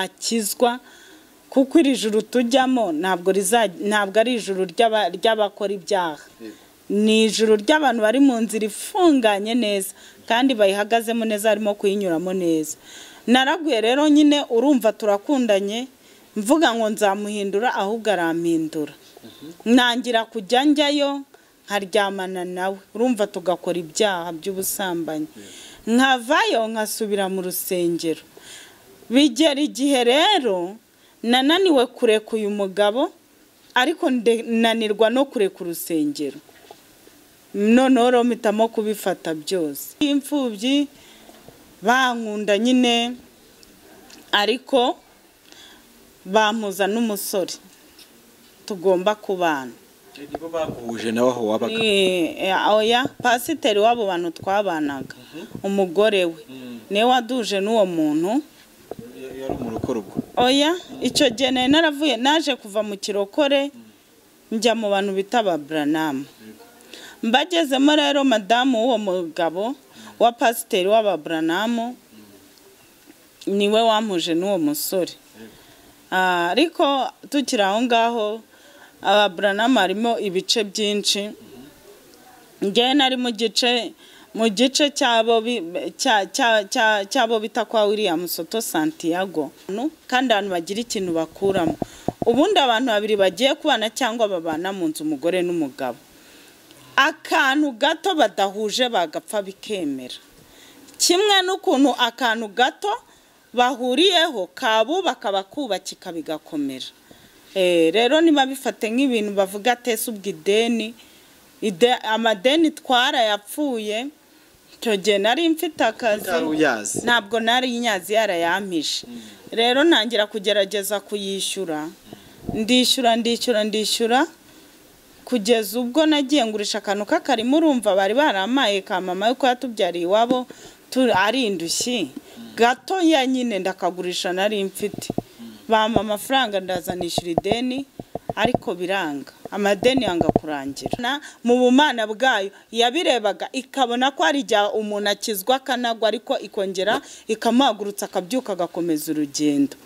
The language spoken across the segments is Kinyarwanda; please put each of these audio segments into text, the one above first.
bakizwa kuko iri juru tujyamo ntabwo ntabwo ari ijuru ry'abakora ibyaha ni ijuru ry'abantu bari mu nzira ifunganye neza kandi bayihagazemo neza harimo kuyinyuramo neza naraguye rero nyine urumva turakundanye mvuga ngo nzamuhindura ahubwo arampindura ntangira kujya njyayo nkaryamana nawe urumva tugakora ibyaha by'ubusambanyi nkavayo nkasubira mu rusengero bigera igihe rero nananiwe kureka uyu mugabo ariko nanirwa no kureka urusengero noneho rero mpitamo kubifata byose imfubyi bankunda nyine ariko bampuza n'umusore tugomba kubana nibo baguhuje nawe aho wabaga oya pasiteri w'abo bantu twabanaga umugore we niwe waduje n'uwo muntu yari umurokorwa oya icyo gihe nari naravuye naje kuva mu kirokore njya mu bantu bita ababuranamu mbagezemo rero madamu w'uwo mugabo wa pasiteri w'ababuranamu niwe wampuje n'uwo musore ariko tukiri aho ngaho ababuranamu harimo ibice byinshi njyewe nari mu gice mu gice cy'abo bita kwa william soto santiago kandi abantu bagira ikintu bakuramo ubundi abantu babiri bagiye kubana cyangwa babana mu nzu umugore n'umugabo akantu gato badahuje bagapfa bikemera kimwe n'ukuntu akantu gato bahuriyeho kabubaka bakubakika bigakomera rero niba bifate nk'ibintu bavuga atese ubwo ideni amadeni twarayapfuye icyo gihe nari mfite akazi ntabwo nari inyazi yarayampije rero ntangira kugerageza kuyishyura ndishyura ndishyura ndishyura kugeza ubwo nagiye ngurisha akantu k'akarima urumva bari baramaye ka mama yo yatubyariye iwabo ari indushyi gato ya nyine ndakagurisha nari mfite bampa amafaranga ndazanishyura ideni ariko biranga amadeni yanga kurangira mu bumana bwayo yabirebaga ikabona ko hari igihe umuntu akizwa akanagwa ariko ikongera ikamuhagurutsa akabyuka agakomeza urugendo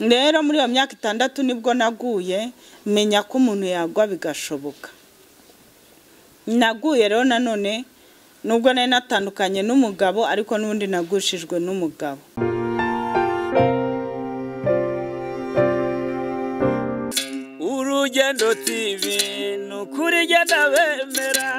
rero muri iyo myaka itandatu nibwo naguye menya ko umuntu yagwa bigashoboka naguye rero nanone nubwo nari natandukanye n'umugabo ariko n'ubundi nagushijwe n'umugabo urugendo tv ni ukuri igenda bemera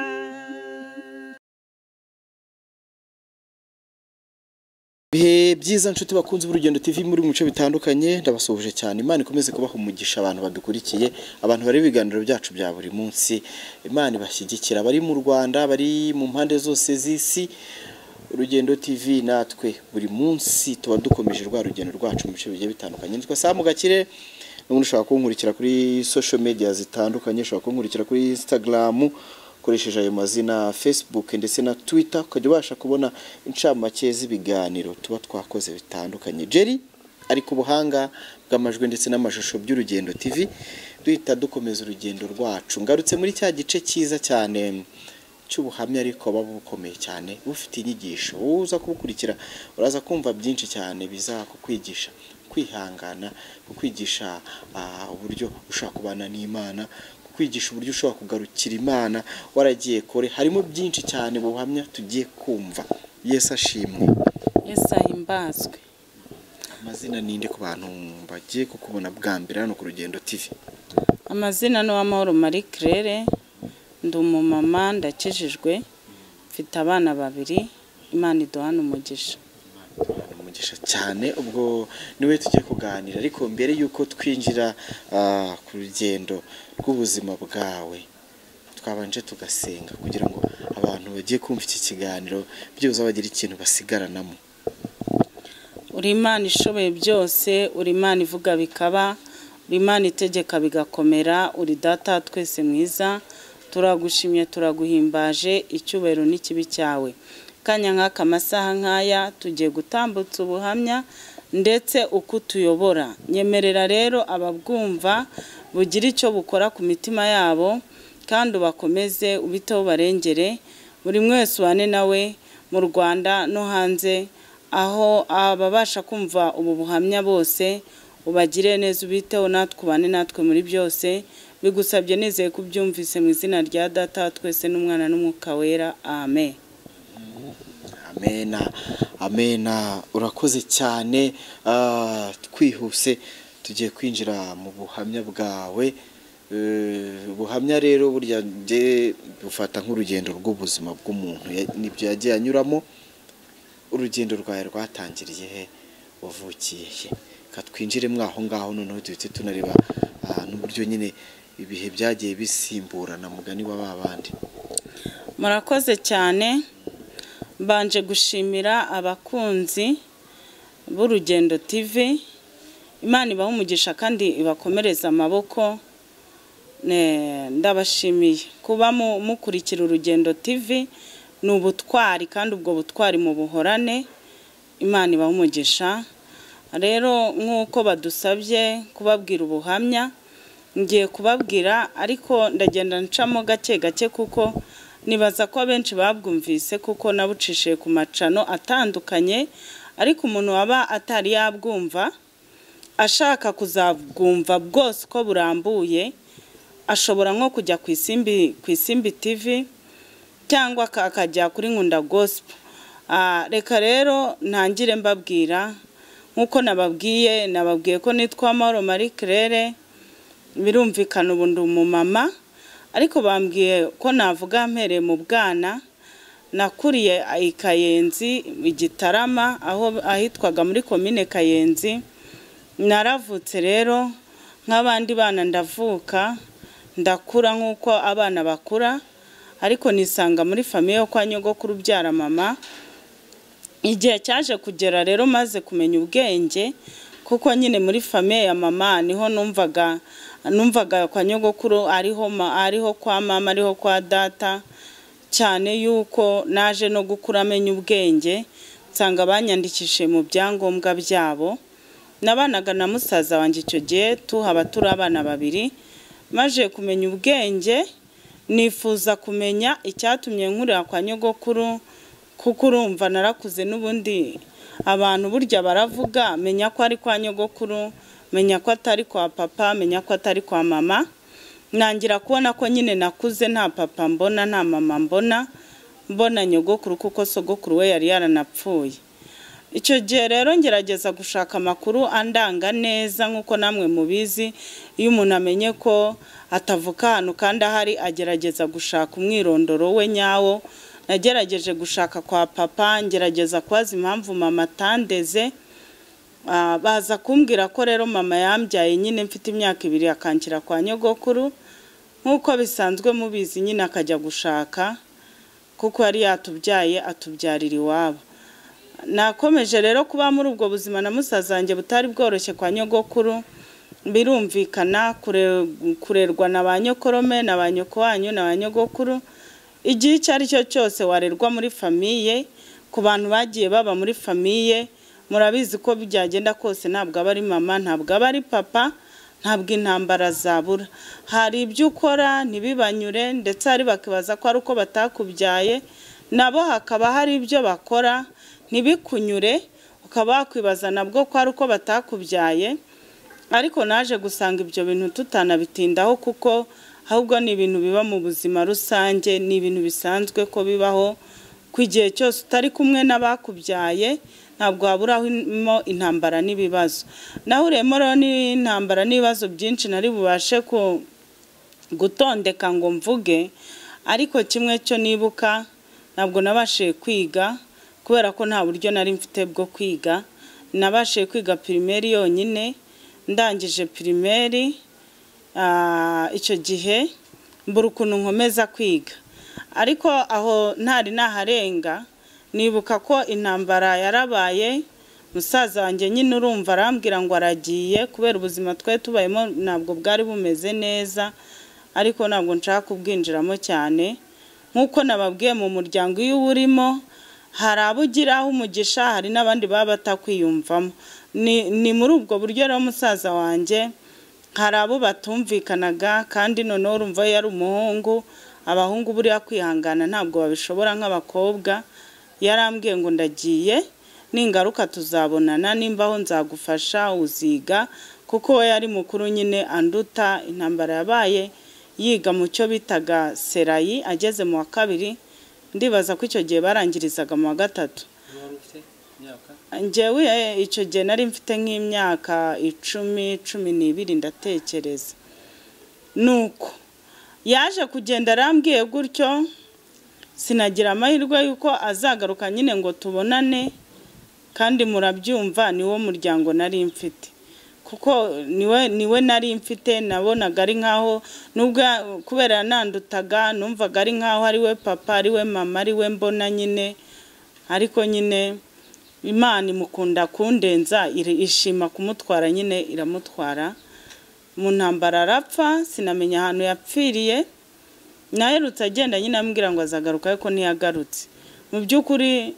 ibihe byiza nshuti bakunze urugendo tv muri mu bice bitandukanye ndabasuhuje cyane imana ikomeze kubaha umugisha abantu badukurikiye abantu bari ibiganiro byacu bya buri munsi imana ibashyigikira abari mu rwanda bari mu mpande zose z'isi urugendo tv natwe buri munsi tuba dukomeje rwa rugendo rwacu mu bice bigiye bitandukanye nitwa samu gakire n'ubundi ushobora kunkurikira kuri social media zitandukanye ushobora kunkurikira kuri instagram ukoresheje ayo mazina facebook ndetse na twitter ukajya ubasha kubona incamake z'ibiganiro tuba twakoze bitandukanye jerry ari ku buhanga bw'amajwi ndetse n'amashusho by'urugendo tv duhita dukomeza urugendo rwacu ngarutse muri cya gice cyiza cyane cy'ubuhamya ariko buba bukomeye cyane bufite inyigisho wowe uza kubukurikira uraza kumva byinshi cyane bizakukwigisha kwihangana kukwigisha uburyo ushobora kubana n'imana kukwigisha uburyo ushobora kugarukira imana waragiye kore harimo byinshi cyane buhamya tugiye kumva yesi ashimwe yesi ahimbazwe amazina ninde ku bantu bagiye kukubona bwa mbere hano ku rugendo tv amazina ni uwamahoro marie claire ndi umumama ndakijijwe mfite abana babiri imana iduhana umugisha umugisha cyane ubwo niwe tujye kuganira ariko mbere y'uko twinjira ku rugendo rw'ubuzima bwawe twabanje tugasenga kugira ngo abantu bagiye kumva iki kiganiro byose bagira ikintu basigaranamo uri imana ishoboye byose uri imana ivuga bikaba uri imana itegeka bigakomera uri data twese mwiza turagushimye turaguhimbaje icyubahiro n'ikibi cyawe kanya nk'aka amasaha nk'aya tugiye gutambutsa ubuhamya ndetse uko utuyobora nyemerera rero ababwumva bugira icyo bukora ku mitima yabo kandi ubakomeze ubiteho barengere buri wese ubane nawe mu rwanda no hanze aho ababasha kumva ubu buhamya bose ubagire neza ubiteho natwe ubane natwe muri byose bigusabye nizeye ko ubyumvise mu izina rya data wa twese n'umwana n'umwuka wera amen amena amena urakoze cyane ah, twihuse tugiye kwinjira mu buhamya bwawe Eh, ubuhamya rero burya nge bufata nk'urugendo rw'ubuzima bw'umuntu ya- nibyo yagiye anyuramo urugendo rwawe rwatangiriye he wavukiye he Reka twinjiremo aho ngaho noneho duhite tunareba ah, n'uburyo nyine ibihe byagiye bisimburana mugani wa ba bandi murakoze cyane mbanje gushimira abakunzi b'urugendo tv imana ibaha umugisha kandi ibakomereza amaboko Ne- ndabashimiye kuba mu- mukurikira urugendo tv ni ubutwari kandi ubwo butwari mu buhorane imana ibaha umugisha rero nk'uko badusabye kubabwira ubuhamya ngiye kubabwira ariko ndagenda ncamo gake gake kuko nibaza ko abenshi babwumvise kuko nabucishije ku macano atandukanye ariko umuntu waba atari yabwumva ashaka kuzabwumva bwose uko burambuye ashobora nko kujya ku isimbi ku isimbi tivi cyangwa aka- akajya kuri nkunda gosipo reka rero ntangire mbabwira nk'uko nababwiye nababwiye ko nitwa Mahoro Marie Claire birumvikana ubu ndi umumama ariko bambwiye ko navuga mpereye mu bwana nakuriye i Kayenzi i Gitarama aho ahitwaga muri komine Kayenzi naravutse rero nk'abandi bana ndavuka ndakura nk'uko abana bakura ariko nisanga muri famiye yo kwa nyogokuru ubyara mama igihe cyaje kugera rero maze kumenya ubwenge kuko nyine muri famiye ya mama niho numvaga numvaga kwa nyogokuru ariho ma, ariho kwa mama ariho kwa data cyane yuko naje no gukura amenya ubwenge nsanga banyandikishije mu byangombwa byabo nabanaga na musaza wanjye icyo gihe tuhaba turi abana babiri maze kumenya ubwenge nifuza kumenya icyatumye nkurira kwa nyogokuru kuko urumva narakuze n'ubundi abantu burya baravuga menya ko ari kwa nyogokuru menya ko atari kwa papa menya ko atari kwa mama nangira kubona ko nyine nakuze nta papa mbona nta mama mbona mbona nyogokuru kuko sogokuru we yari yaranapfuye icyo gihe rero ngerageza gushaka amakuru andanga neza nk'uko namwe mubizi iyo umuntu amenye ko atavuka ahantu kandi ahari agerageza gushaka umwirondoro we nyawo nagerageje gushaka kwa papa ngerageza kubaza impamvu mama atandeze Ah, baza kumbwira ko rero mama yambyaye nyine mfite imyaka ibiri akangira kwa nyogokuru nk'uko bisanzwe mubizi nyine akajya gushaka kuko yari yatubyaye atubyarira iwabo nakomeje rero kuba muri ubwo buzima na musaza wanjye butari bworoshye kwa nyogokuru birumvikana kure- kurerwa na ba nyokorome na ba nyoko wanyu na ba nyogokuru igihe icyo ari cyo cyose warerwa muri famiye ku bantu bagiye baba muri famiye murabizi ko byagenda kose ntabwo aba ari mama ntabwo aba ari papa ntabwo intambara zabura hari ibyo ukora ntibibanyure ndetse hari bakibaza ko ari uko batakubyaye nabo hakaba hari ibyo bakora ntibikunyure ukaba wakwibaza nabwo ko ari uko batakubyaye ariko naje gusanga ibyo bintu tutanabitindaho kuko ahubwo ni ibintu biba mu buzima rusange ni ibintu bisanzwe ko bibaho ku igihe cyose utari kumwe n'abakubyaye ntabwo waburamo intambara n'ibibazo nahuriyemo rero n'intambara n'ibibazo byinshi nari bubashe ku gutondeka ngo mvuge ariko kimwe cyo nibuka ntabwo nabashije kwiga kubera ko nta buryo nari mfite bwo kwiga nabashije kwiga pirimeri yonyine ndangije pirimeri ah, icyo gihe mbura ukuntu nkomeza kwiga ariko aho ntari naharenga nibuka ko intambara yarabaye musaza wanjye nyine urumva arambwira ngo aragiye kubera ubuzima twari tubayemo ntabwo bwari bumeze neza ariko ntabwo nshaka kubwinjiramo cyane nk'uko nababwiye mu muryango iyo uba urimo hari abo ugiraho umugisha hari n'abandi baba batakwiyumvamo ni ni muri ubwo buryo rero musaza wanjye hari abo batumvikanaga kandi noneho urumva iyo yari umuhungu abahungu buriya kwihangana ntabwo babishobora nk'abakobwa yarambwiye ngo ndagiye ningaruka tuzabonana nimbaho nzagufasha uziga kuko we yari mukuru nyine anduta intambara yabaye yiga mu cyo bitaga serayi ageze mu wa kabiri ndibaza ko icyo gihe barangirizaga mu wa gatatu njyewe icyo gihe nari mfite nk'imyaka icumi cumi n'ibiri ndatekereza nuko yaje kugenda arambwiye gutyo sinagira amahirwe y'uko azagaruka nyine ngo tubonane kandi murabyumva niwo muryango nari mfite kuko niwe niwe nari mfite nabonaga ari nkaho nubwo kubera yanandutaga numvaga ari nkaho ari we papa ari we mama ari we mbona nyine ariko nyine imana imukunda kundenza iri- ishima kumutwara nyine iramutwara mu ntambara arapfa sinamenya ahantu yapfiriye naherutse agenda nyine ambwira ngo azagaruka ariko ntiyagarutse mu by'ukuri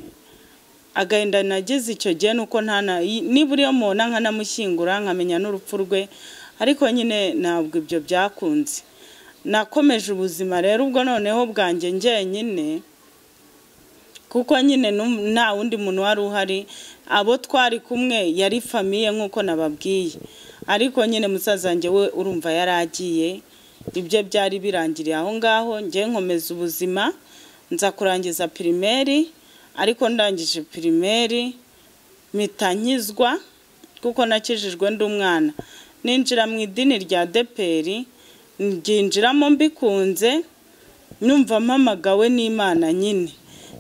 agahinda nagize icyo gihe ni uko nta na- i- niba uriyo mubona nkanamushyingura nkamenya n'urupfu rwe ariko nyine ntabwo ibyo byakunze nakomeje ubuzima rero ubwo noneho bwanjye njyenyine kuko nyine num- nta wundi muntu wari uhari abo twari kumwe yari famiye nk'uko nababwiye ariko nyine musaza wanjye we urumva yari agiye ibyo byari birangiriye aho ngaho njye nkomeza ubuzima nza kurangiza pirimeri ariko ndangije pirimeri mpita nkizwa kuko nakijijwe ndi umwana ninjira mu idini rya deperi ryinjiramo mbikunze numva mpamagawe n'imana nyine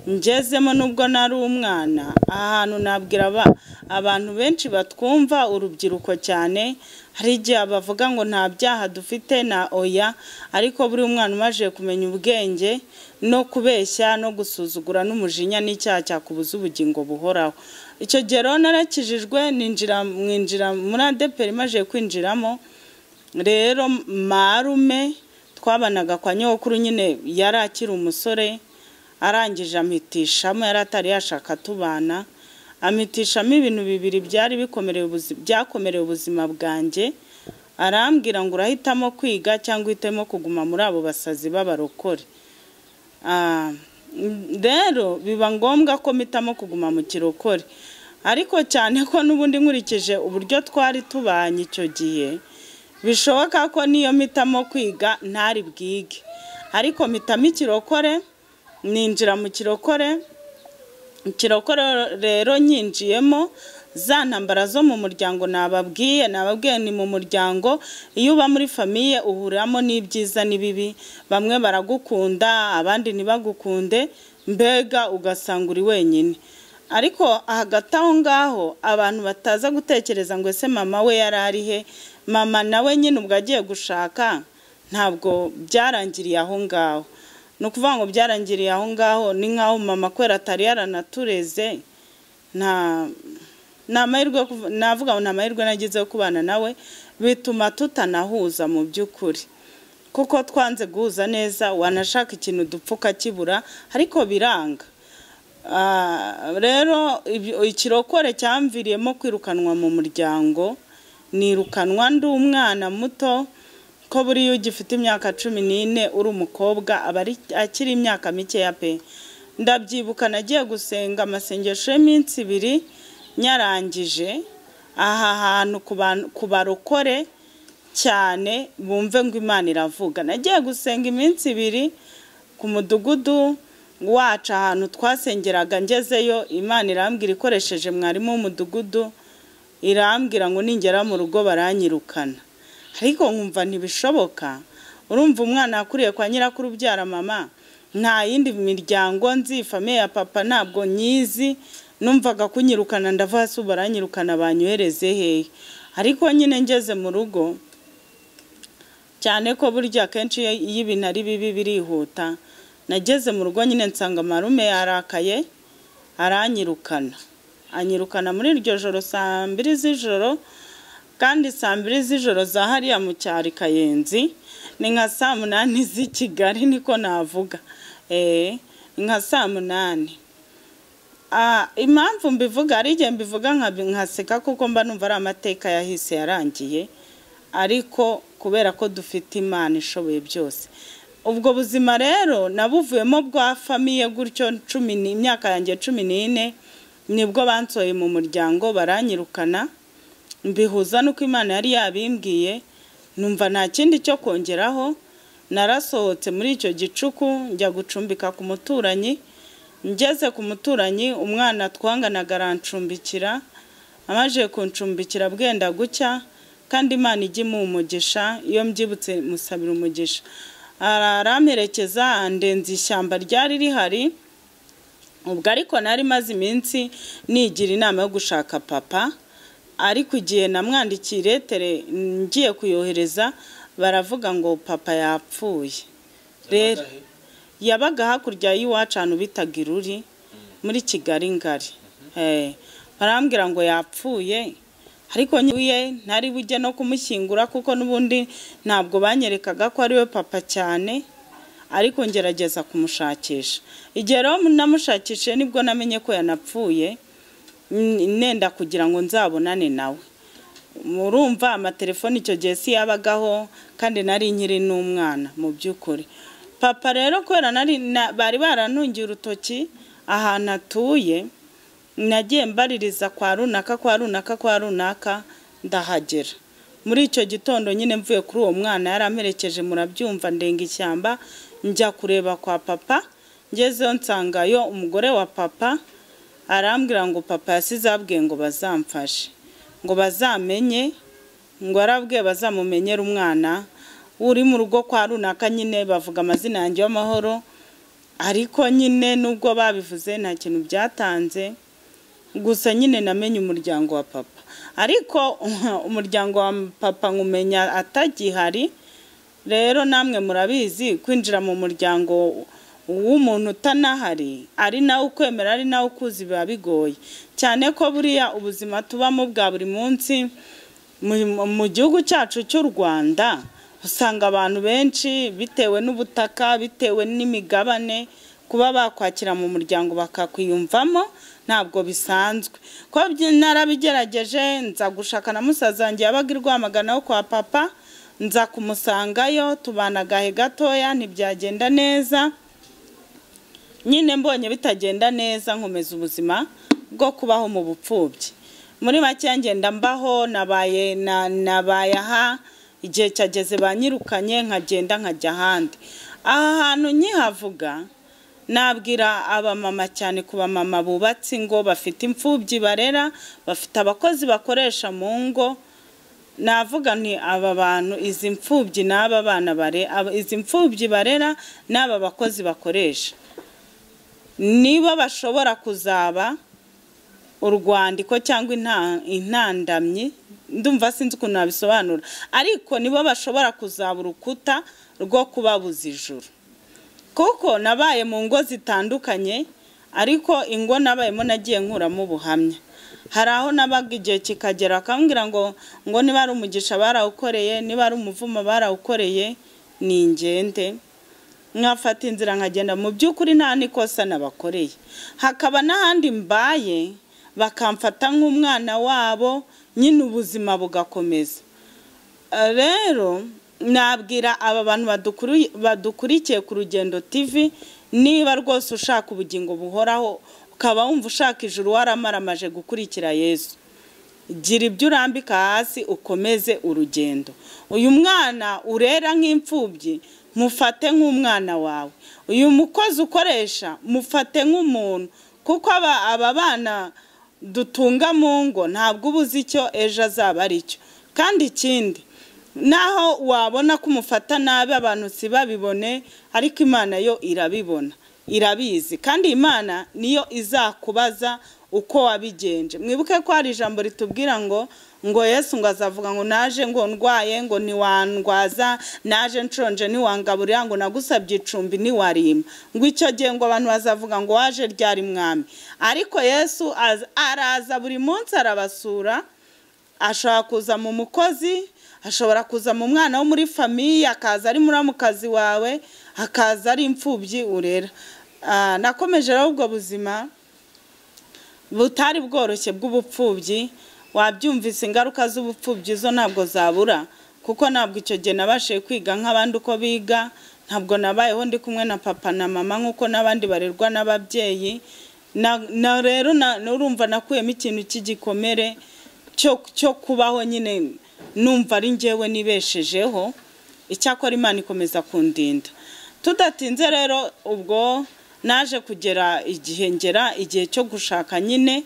ngezemo nubwo nari umwana aha hantu nabwira aba- abantu benshi batwumva urubyiruko cyane hari igihe bavuga ngo nta byaha dufite na oya ariko buri mwana umaze kumenya ubwenge no kubeshya no gusuzugura n'umujinya n'icyaha cyakubuza ubugingo buhoraho icyo gihe rero narakijijwe ninjira mwinjira muri adeperi maze kwinjiramo rero marume twabanaga kwa nyogokuru nyine yari akiri umusore arangije amitishamo yari atari yashaka tubana amitishamo ibintu bibiri byari bikomereye ubuzi- byakomereye ubuzima bwanjye arambwira ngo urahitamo kwiga cyangwa uhitamo kuguma muri abo basazi b'abarokore Ah, m- rero biba ngombwa ko mpitamo kuguma mu kirokore ariko cyane ko n'ubundi nkurikije uburyo twari tubanye icyo gihe bishoboka ko niyo mpitamo kwiga ntari bwige ariko mpitamo ikirokore ninjira mu kirokore ikirokore rero nyinjiyemo za ntambara zo mu muryango nababwiye nababwiye ni mu muryango iyo uba muri famiye uhuriramo n'ibyiza n'ibibi bamwe baragukunda abandi ntibagukunde mbega ugasanga uri wenyine ariko hagati aho ngaho abantu bataza gutekereza ngo ese mama we yari ari he mama nawe nyine ubwo agiye gushaka ntabwo byarangiriye aho ngaho ni ukuvuga ngo byarangiriye aho ngaho ni nk'aho mama kubera atari yaranatureze nta ni amahirwe yo kuv- navuga ngo ni amahirwe nagize yo kubana nawe bituma tutanahuza mu by'ukuri kuko twanze guhuza neza wanashaka ikintu dupfuka kibura ariko biranga Ah, rero ibyo- ikirokore cyamviriyemo kwirukanwa mu muryango nirukanwa ndi umwana muto ko buriya ugifite imyaka cumi n'ine uri umukobwa aba ari- akiri imyaka mikeya pe ndabyibuka nagiye gusenga amasengesho y'iminsi ibiri nyarangije aha hantu ku bantu- ku barokore cyane bumve ngo imana iravuga nagiye gusenga iminsi ibiri ku mudugudu wacu ahantu twasengeraga ngezeyo imana irambwira ikoresheje mwarimu w'umudugudu irambwira ngo ningera mu rugo baranyirukana ariko nkumva ntibishoboka urumva umwana yakuriye kwa nyirakuru ubyara mama nta yindi miryango nzi famiye ya papa ntabwo nyizi numvaga kunyirukana ndava hasi ubu baranyirukana banyohereze hehe ariko nyine ngeze mu rugo cyane ko burya akenshi iyo iyo ibintu ari bibi birihuta nageze mu rugo nyine nsanga marume yarakaye aranyirukana anyirukana muri iryo joro saa mbiri z'ijoro kandi saa mbiri z'ijoro za hariya mu cyari kayenzi ni nka saa munani z'i kigali niko navuga eh ni nka saa munani Ah, impamvu mbivuga hari igihe mbivuga nkabi- nkaseka kuko mba numva ari amateka yahise yarangiye ariko kubera ko dufite imana ishoboye byose ubwo buzima rero nabuvuyemo bwa famiye gutyo cumi ni- imyaka yanjye cumi n'ine nibwo bansohoye mu muryango baranyirukana mbihuza nuko imana yari yabimbwiye numva nta kindi cyo kongeraho narasohotse muri icyo gicuku njya gucumbika ku muturanyi ngeze ku muturanyi umwana twanganaga arancumbikira amaze kuncumbikira bwenda gucya kandi imana ijya imuha umugisha iyo mbyibutse musabira umugisha aramperekeza andenza ishyamba ryari rihari ubwo ariko nari maze iminsi nigira inama yo gushaka papa ariko igihe namwandikiye iretere ngiye kuyohereza baravuga ngo papa yapfuye rero yabaga hakurya y'iwacu ahantu bitaga iruri muri kigali ngari Eh, barambwira ngo yapfuye ariko nyiwe ntari bujye no kumushyingura kuko n'ubundi ntabwo banyerekaga ko ari we papa cyane ariko ngerageza kumushakisha igihe rero namushakishije nibwo namenye ko yanapfuye n- nenda kugira ngo nzabonane nawe murumva amatelefone icyo gihe si yabagaho kandi nari nkiri n'umwana mu by'ukuri papa rero kubera nari na- bari barantungiye urutoki ahantu atuye nagiye mbaririza kwa runaka kwa runaka kwa runaka ndahagera muri icyo gitondo nyine mvuye kuri uwo mwana yaramerekeje murabyumva ndenga ishyamba njya kureba kwa papa ngezeyo nsangayo umugore wa papa arambwira ngo papa yasize abwiye ngo bazamfashe ngo bazamenye ngo arabwiye bazamumenyere umwana uri mu rugo kwa runaka nyine bavuga amazina yanjye y'amahoro ariko nyine nubwo babivuze nta kintu byatanze gusa nyine namenye umuryango wa papa ariko umuryango wa papa nkumenya atagihari rero namwe murabizi kwinjira mu muryango w'umuntu utanahari ari nawe ukwemera ari nawe ukuzi biba bigoye cyane ko buriya ubuzima tubamo bwa buri munsi mu- mu gihugu cyacu cy'u rwanda usanga abantu benshi bitewe n'ubutaka bitewe n'imigabane kuba bakwakira mu muryango bakakwiyumvamo ntabwo bisanzwe ko byi- narabigerageje nza gushaka na musaza wanjye yabaga i rwamagana wo kwa papa nza kumusangayo tubana agahe gatoya ntibyagenda neza nyine mbonye bitagenda neza nkomeza ubuzima bwo kubaho mu bupfubyi muri make ngenda mbaho nabaye na- nabaye aha igihe cyageze banyirukanye nkagenda nkajya ahandi aha hantu nkihavuga nabwira abamama cyane ku bamama bubatse ingo bafite imfubyi barera bafite abakozi bakoresha mu ngo navuga nti aba bantu izi mfubyi n'aba bana bare aba- izi mfubyi barera n'aba bakozi bakoresha nibo bashobora kuzaba urwandiko cyangwa inta- intandamyi ndumva sinzi ukuntu nabisobanura ariko nibo bashobora kuzaba urukuta rwo kubabuza ijuru kuko nabaye mu ngo zitandukanye ariko ingo nabayemo nagiye nkuramo ubuhamya hari aho nabaga igihe kikagera bakambwira ngo ngo niba ari umugisha barawukoreye niba ari umuvumo barawukoreye ni ingende nkafata inzira nkagenda mu by'ukuri nta n'ikosa nabakoreye hakaba n'ahandi mbaye bakamfata nk'umwana wabo nyine ubuzima bugakomeza rero nabwira aba bantu badukuru- badukurikiye ku rugendo TV niba rwose ushaka ubugingo buhoraho ukaba wumva ushaka ijuru waramaramaje gukurikira yesu gira ibyo urambika hasi ukomeze urugendo uyu mwana urera nk'imfubyi mufate nk'umwana wawe uyu mukozi ukoresha mufate nk'umuntu kuko aba- aba bana dutunga mu ngo ntabwo uba uzi icyo ejo azaba ari cyo kandi ikindi naho wabona ko umufata nabi abantu si babibone ariko imana yo irabibona irabizi kandi imana niyo izakubaza uko wabigenje mwibuke ko hari ijambo ritubwira ngo ngo yesu ngo azavuga ngo naje ngo ndwaye ngo ntiwandwaza naje nshonje ntiwangaburira ngo nagusabye icumbi ntiwarima ngo icyo gihe ngo abantu bazavuga ngo waje ryari mwami ariko yesu az- araza buri munsi arabasura ashobora kuza mu mukozi ashobora kuza mu mwana wo muri famiye akaza ari muramukazi wawe akaza ari imfubyi urera Ah, nakomeje rero ubwo buzima butari bworoshye bw'ubupfubyi wabyumvise ingaruka z'ubupfubyi zo ntabwo zabura kuko ntabwo icyo gihe nabashije kwiga nk'abandi uko biga ntabwo nabayeho ndi kumwe na papa na mama nk'uko n'abandi barerwa n'ababyeyi na na rero na- urumva nakuyemo ikintu cy'igikomere cyo cyo kubaho nyine numva ari njyewe nibeshejeho icyakora imana ikomeza kundinda tudatinze rero ubwo naje kugera igihe ngera igihe cyo gushaka nyine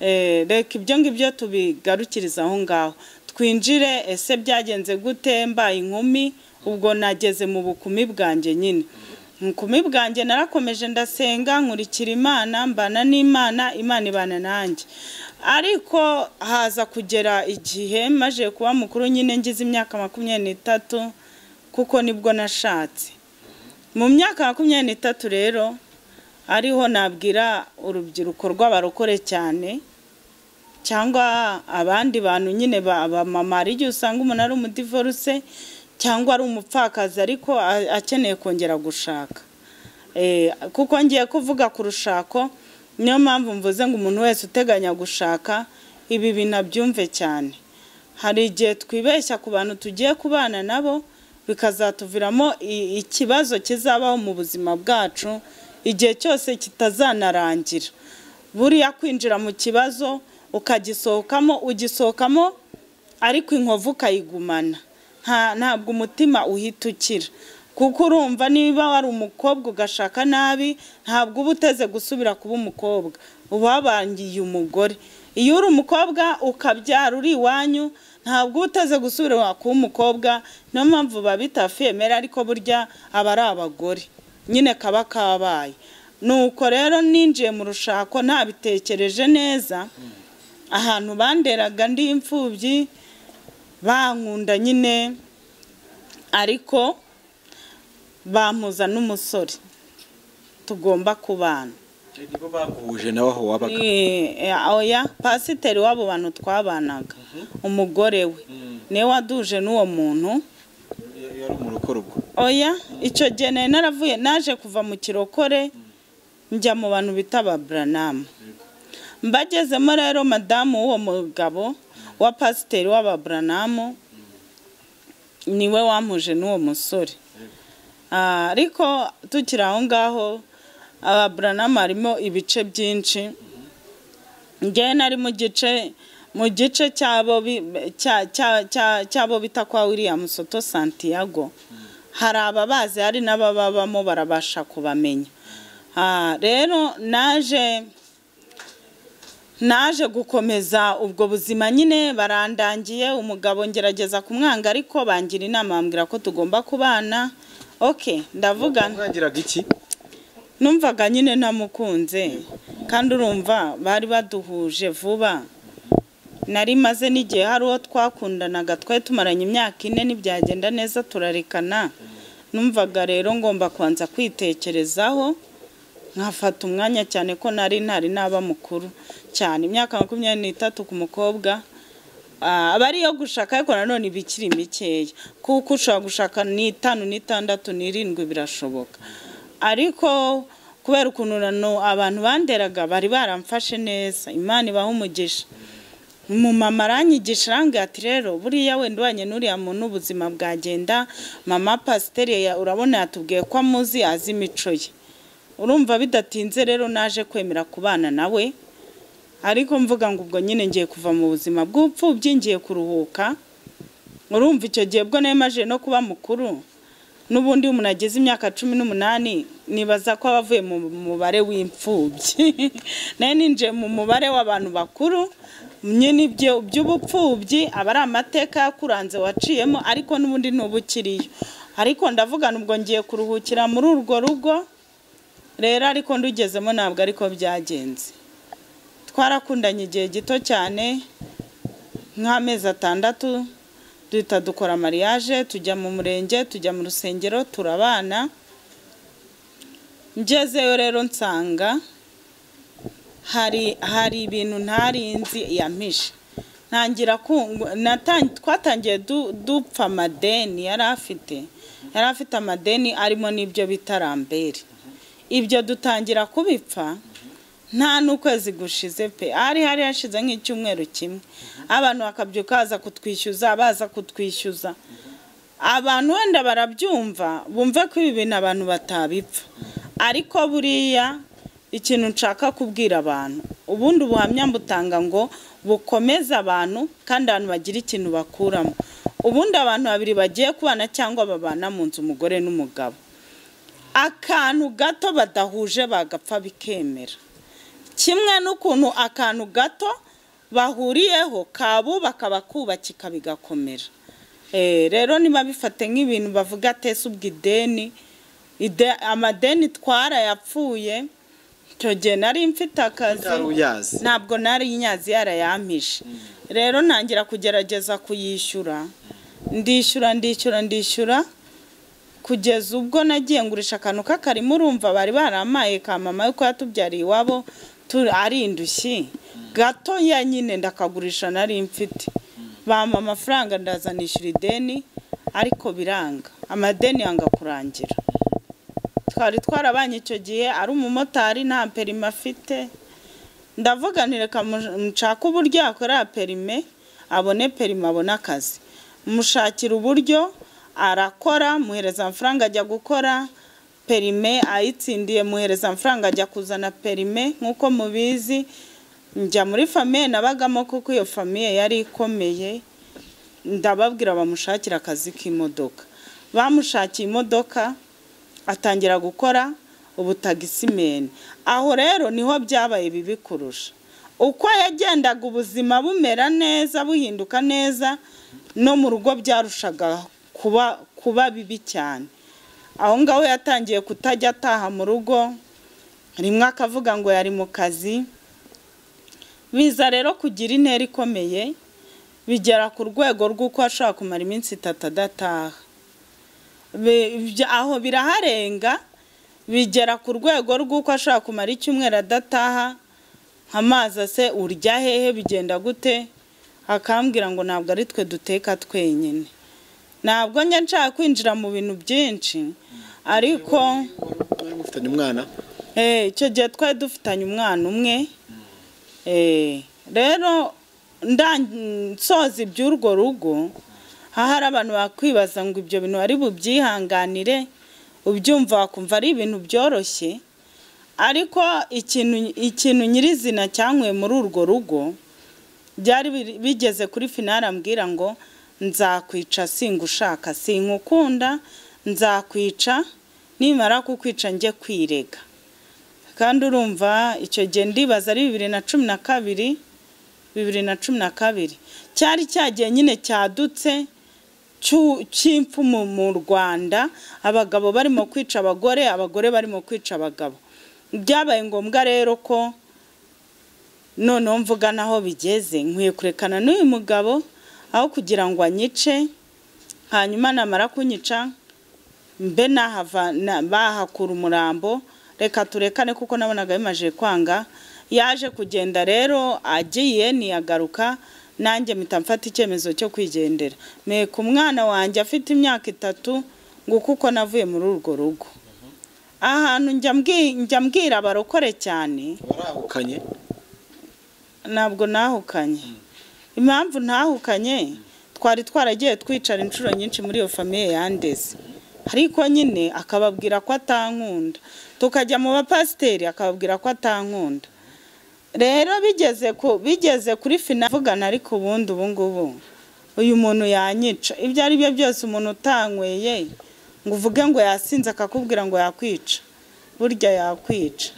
Eh, reka ibyo ngibyo tubigarukiriza aho ngaho twinjire ese byagenze gute mbaye inkumi ubwo nageze mu bukumi bwanjye nyine mu bukumi bwanjye narakomeje ndasenga nkurikira imana mbana n'imana imana ibana nanjye ariko haza kugera igihe maje kuba mukuru nyine ngize imyaka makumyabiri n'itatu kuko nibwo nashatse mu myaka makumyabiri n'itatu rero ariho nabwira urubyiruko rw'abarokore cyane cyangwa abandi bantu nyine ba- abamama hari igihe usanga umuntu ari umudivoruse cyangwa ari umupfakazi ariko a- akeneye kongera gushaka Eh, kuko ngiye kuvuga ku rushako niyo mpamvu mvuze ngo umuntu wese uteganya gushaka ibi bintu abyumve cyane hari igihe twibeshya ku bantu tugiye kubana nabo bikazatuviramo i- ikibazo kizabaho mu buzima bwacu igihe cyose kitazanarangira buriya kwinjira mu kibazo ukagisohokamo ugisohokamo ariko inkovu ukayigumana Nta- ntabwo umutima uhita ukira kuko urumva niba wari umukobwa ugashaka nabi ntabwo uba uteze gusubira kuba umukobwa uba wabangiye umugore iyo uri umukobwa ukabyara uri iwanyu ntabwo uba uteze gusubira kuba umukobwa niyo mpamvu biba bitafemera ariko burya aba ari abagore nyine kaba kabaye nuko rero ninjiye mu rushako ntabitekereje neza ahantu banderaga ndi imfubyi bankunda nyine ariko bampuza n'umusore tugomba kubana nibo baguhuje nawe aho wabaga Eh, oya pasiteri w'abo bantu twabanaga umugore we niwe waduje n'uwo muntu yari umurokore ubwo oya icyo gihe nari naravuye naje kuva mu kirokore njya mu bantu bita ababuranamu mbagezemo rero madamu w'uwo mugabo wa pasiteri w'ababuranamu niwe wampuje n'uwo musore Ah, ariko tukiri aho ngaho ababuranamu harimo ibice byinshi njyewe nari mu gice mu gice cy'abo bi- cya- cya- cya- cy'abo bita kwa william soto santiago hari ababazi hari n'abababamo barabasha kubamenya Ah, rero naje naje gukomeza ubwo buzima nyine barandangiye umugabo ngerageza kumwanga ariko bangira inama bambwira ko tugomba kubana ok ndavuga mwagiraga iki numvaga nyine namukunze kandi urumva bari baduhuje vuba nari maze n'igihe hari uwo twakundanaga twari tumaranye imyaka ine ntibyagenda neza turarekana numvaga rero ngomba kubanza kwitekerezaho nkafata umwanya cyane ko nari ntari naba mukuru cyane imyaka makumyabiri n'itatu ku mukobwa Ah, aba ariyo gushaka ariko nanone iba ikiri mikeya kuko ushobora gushaka n'itanu n'itandatu n'irindwi birashoboka ariko kubera ukuntu nano abantu banderaga bari baramfashe neza imana ibaha umugisha umumama aranyigisha arambwira ati rero buriya wenda ubanye n'uriya muntu ubuzima bwagenda mama pasiteri ya- urabona yatubwiye ko amuzi azi imico ye urumva bidatinze rero naje kwemera kubana nawe ariko mvuga ngo ubwo nyine ngiye kuva mu buzima bw'upfubyi ngiye kuruhuka urumva icyo gihe bwo nemaje no kuba mukuru n'ubundi iyo umuntu ageze imyaka cumi n'umunani nibaza ko aba avuye mu mubare w'imfubyi nayo ninjiye mu mubare w'abantu bakuru nyine ibyo by'ubupfubyi aba ari amateka yakuranze waciyemo ariko n'ubundi ntubukiriyo ariko ndavugana ubwo ngiye kuruhukira muri urwo rugo rero ariko ndugezemo ntabwo ariko byagenze twarakundanye igihe gito cyane nk'amezi atandatu duhita dukora mariage tujya mu murenge tujya mu rusengero turabana ngezeyo rero nsanga hari hari ibintu ntarinzi yampishe ntangira ku- natan- twatangiye du- dupfa amadeni yari afite yari afite amadeni arimo n'ibyo bita rambere ibyo dutangira kubipfa nta n'ukwezi gushize pe hari hari hashize nk'icyumweru kimwe abantu bakabyuka baza kutwishyuza baza kutwishyuza abantu wenda barabyumva bumve ko ibi bintu abantu batabipfa ariko buriya ikintu nshaka kubwira abantu ubundi ubuhamya mbutanga ngo bukomeze abantu kandi abantu bagira ikintu bakuramo ubundi abantu babiri bagiye kubana cyangwa babana mu nzu umugore n'umugabo akantu gato badahuje bagapfa bikemera kimwe n'ukuntu akantu gato bahuriyeho kabubaka bakubakika bigakomera Eh, rero niba bifate nk'ibintu bavuga atese ubwo ideni ide- amadeni twarayapfuye icyo gihe nari mfite akazi Utari uyazi. ntabwo nari nyazi yarayampishe rero ntangira kugerageza kuyishyura ndishyura ndishyura ndishyura kugeza ubwo nagiye ngurisha akantu k'akarima urumva bari baramaye ka mama yuko yatubyariye iwabo tu- ari indushyi gato ya nyine ndakagurisha nari mfite bampa amafaranga ndaza nishyura ideni ariko biranga amadeni yanga kurangira twari twarabanye icyo gihe ari umumotari nta perime afite ndavuga nti reka mu- nshake uburyo yakora perime abone perime abone akazi mushakira uburyo arakora muhereza amafaranga ajya gukora perime ayitsindiye muhereza amafaranga ajya kuzana perime nk'uko mubizi njya muri famiye nabagamo kuko iyo famiye yari ikomeye ndababwira bamushakira akazi k'imodoka bamushakiye imodoka atangira gukora ubutagisimeni aho rero niho byabaye bibi kurusha uko yagendaga ubuzima bumera neza buhinduka neza no mu rugo byarushaga kuba kuba bibi cyane aho ngaho yatangiye kutajya ataha mu rugo rimwe akavuga ngo yari mu kazi biza rero kugira intera ikomeye bigera ku rwego rw'uko ashobora kumara iminsi itatu adataha Bi- bya- aho biraharenga bigera ku rwego rw'uko ashobora kumara icyumweru adataha amazi ase urya hehe bigenda gute akambwira ngo ntabwo ari twe duteka twenyine ntabwo njya nshaka kwinjira mu bintu byinshi ariko Mwari mufitanye umwana Eh, icyo gihe twari dufitanye umwana umwe Eh, rero nda- nsoza iby'urwo rugo aha hari abantu bakwibaza ngo ibyo bintu bari bubyihanganire ubyumva wakumva ari ibintu byoroshye ariko ikintu ikintu nyirizina cyanyweye muri urwo rugo byari biri- bigeze kuri finale ambwira ngo nzakwica singushaka sinkukunda nzakwica nimara kukwica njye kwirega kandi urumva icyo gihe ndibaza ari bibiri na cumi na kabiri bibiri na cumi na kabiri cyari cyagiye nyine cyadutse cy'u- cy'impfu mu mu rwanda abagabo barimo kwica abagore abagore barimo kwica abagabo byabaye ngombwa rero ko noneho mvuga naho bigeze nkwiye kurekana n'uyu mugabo aho kugira ngo anyice hanyuma namara kunyica mbe nahava na- bahakura umurambo reka turekane kuko nabonaga bimaze kwanga yaje kugenda rero agiye ntiyagaruka nanjye mpita mfata icyemezo cyo kwigendera meka umwana wanjye afite imyaka itatu ngo kuko navuye muri urwo rugo ahantu njya mbwi- njya mbwira abarokore cyane warahukanye ntabwo nahukanye impamvu ntahukanye twari twaragiye twicara inshuro nyinshi muri iyo famiye yandeze ariko nyine akababwira ko atankunda tukajya mu bapasiteri akababwira ko atankunda rero bigeze ku bigeze kuri fina vugana ariko ubundi ubungubu uyu muntu yanyica ibyo ari byo byose umuntu utanyweye ngo uvuge ngo yasinze akakubwira ngo yakwica burya yakwica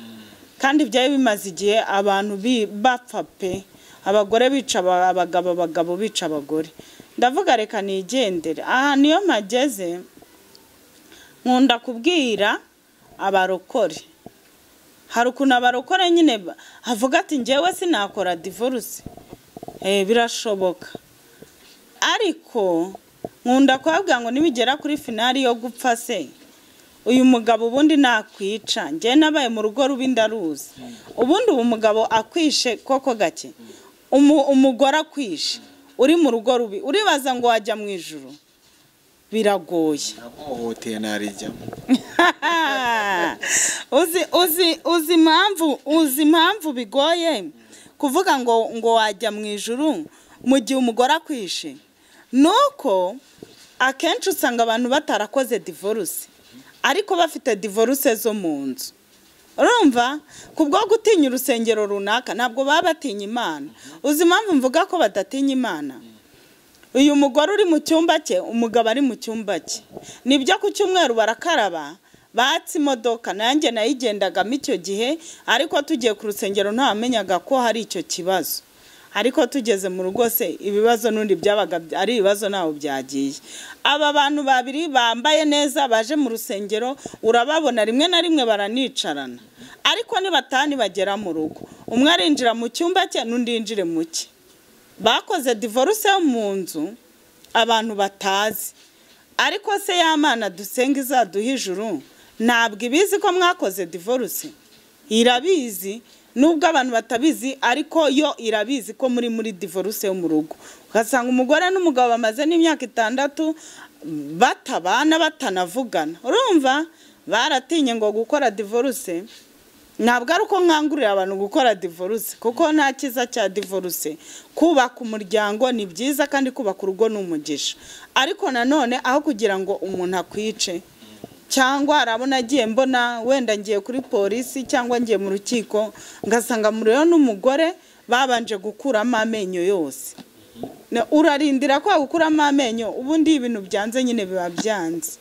kandi byari bimaze igihe abantu bi- bapfa pe abagore bica aba- abagabo abagabo bica abagore ndavuga reka nigendere aha niyo mpageze nkunda kubwira abarokore hari ukuntu abarokore nyine ba- havuga ati njyewe sinakora divorce Eh, birashoboka ariko nkunda kubabwira ngo nibigera kuri finali yo gupfa se uyu mugabo ubundi nakwica njye nabaye mu rugo rubi ndaruzi ubundi ubu mugabo akwishe koko gake Umu- umugore akwishe uri mu rugo rubi uribaza ngo wajya mu ijuru biragoye namuhohoteye narijyamo uzi uzi uzi impamvu uzi impamvu bigoye kuvuga ngo ngo wajya mu ijuru mu gihe umugore akwishe ni uko akenshi usanga abantu batarakoze divorce ariko bafite divorce zo mu nzu urumva ku bwo gutinya urusengero runaka ntabwo baba batinya imana uzi impamvu mvuga ko badatinya imana uyu mugore uri mu cyumba cye umugabo ari mu cyumba cye nibyo ku cyumweru barakaraba batse imodoka nanjye nayigendagamo icyo gihe ariko tugiye ku rusengero ntawamenyaga ko hari icyo kibazo ariko tugeze mu rugo se ibibazo n'undi byabaga ari ibibazo ntaho byagiye aba bantu babiri bambaye neza baje mu rusengero urababona rimwe na rimwe baranicarana ariko nibatani bagera mu rugo umwe arinjira mu cyumba cye n'undi yinjire mu cye bakoze divorce yo mu nzu abantu batazi ariko se y'amana dusenga izaduha ijuru ntabwo ibizi ko mwakoze divorce irabizi nubwo abantu batabizi ariko yo irabizi ko muri muri divorce yo mu rugo ugasanga umugore n'umugabo bamaze n'imyaka itandatu batabana batanavugana urumva baratinye ngo gukora divorce ntabwo ari uko nkangurira abantu gukora divorce kuko nta cyiza cya divorce kubaka umuryango ni byiza kandi kubaka urugo ni umugisha ariko nanone aho kugira ngo umuntu akwice cyangwa arabona agiye mbona wenda ngiye kuri polisi cyangwa ngiye mu rukiko ngasanga muriyo n'umugore babanje gukuramo amenyo yose Na- urarindira kwa gukuramo amenyo ubundi iyo ibintu byanze nyine biba byanze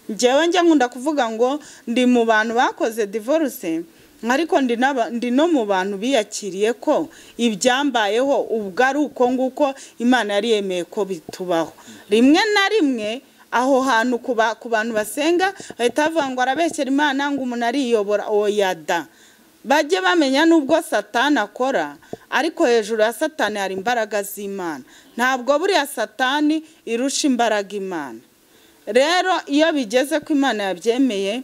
njyewe njya nkunda kuvuga ngo ndi mu bantu bakoze divorce ariko ndi n'aba- ndi no mu bantu biyakiriye ko ibyambayeho ubwo ari uko nguko imana yari yemeye ko bitubaho rimwe na rimwe aho hantu ku ba- ku bantu basenga bahita bavuga ngo arabeshyera imana ngo umuntu ariyobora oya da bajye bamenya n'ubwo satani akora ariko hejuru ya satani hari imbaraga z'imana ntabwo buriya satani irusha imbaraga imana rero iyo bigeze ko imana yabyemeye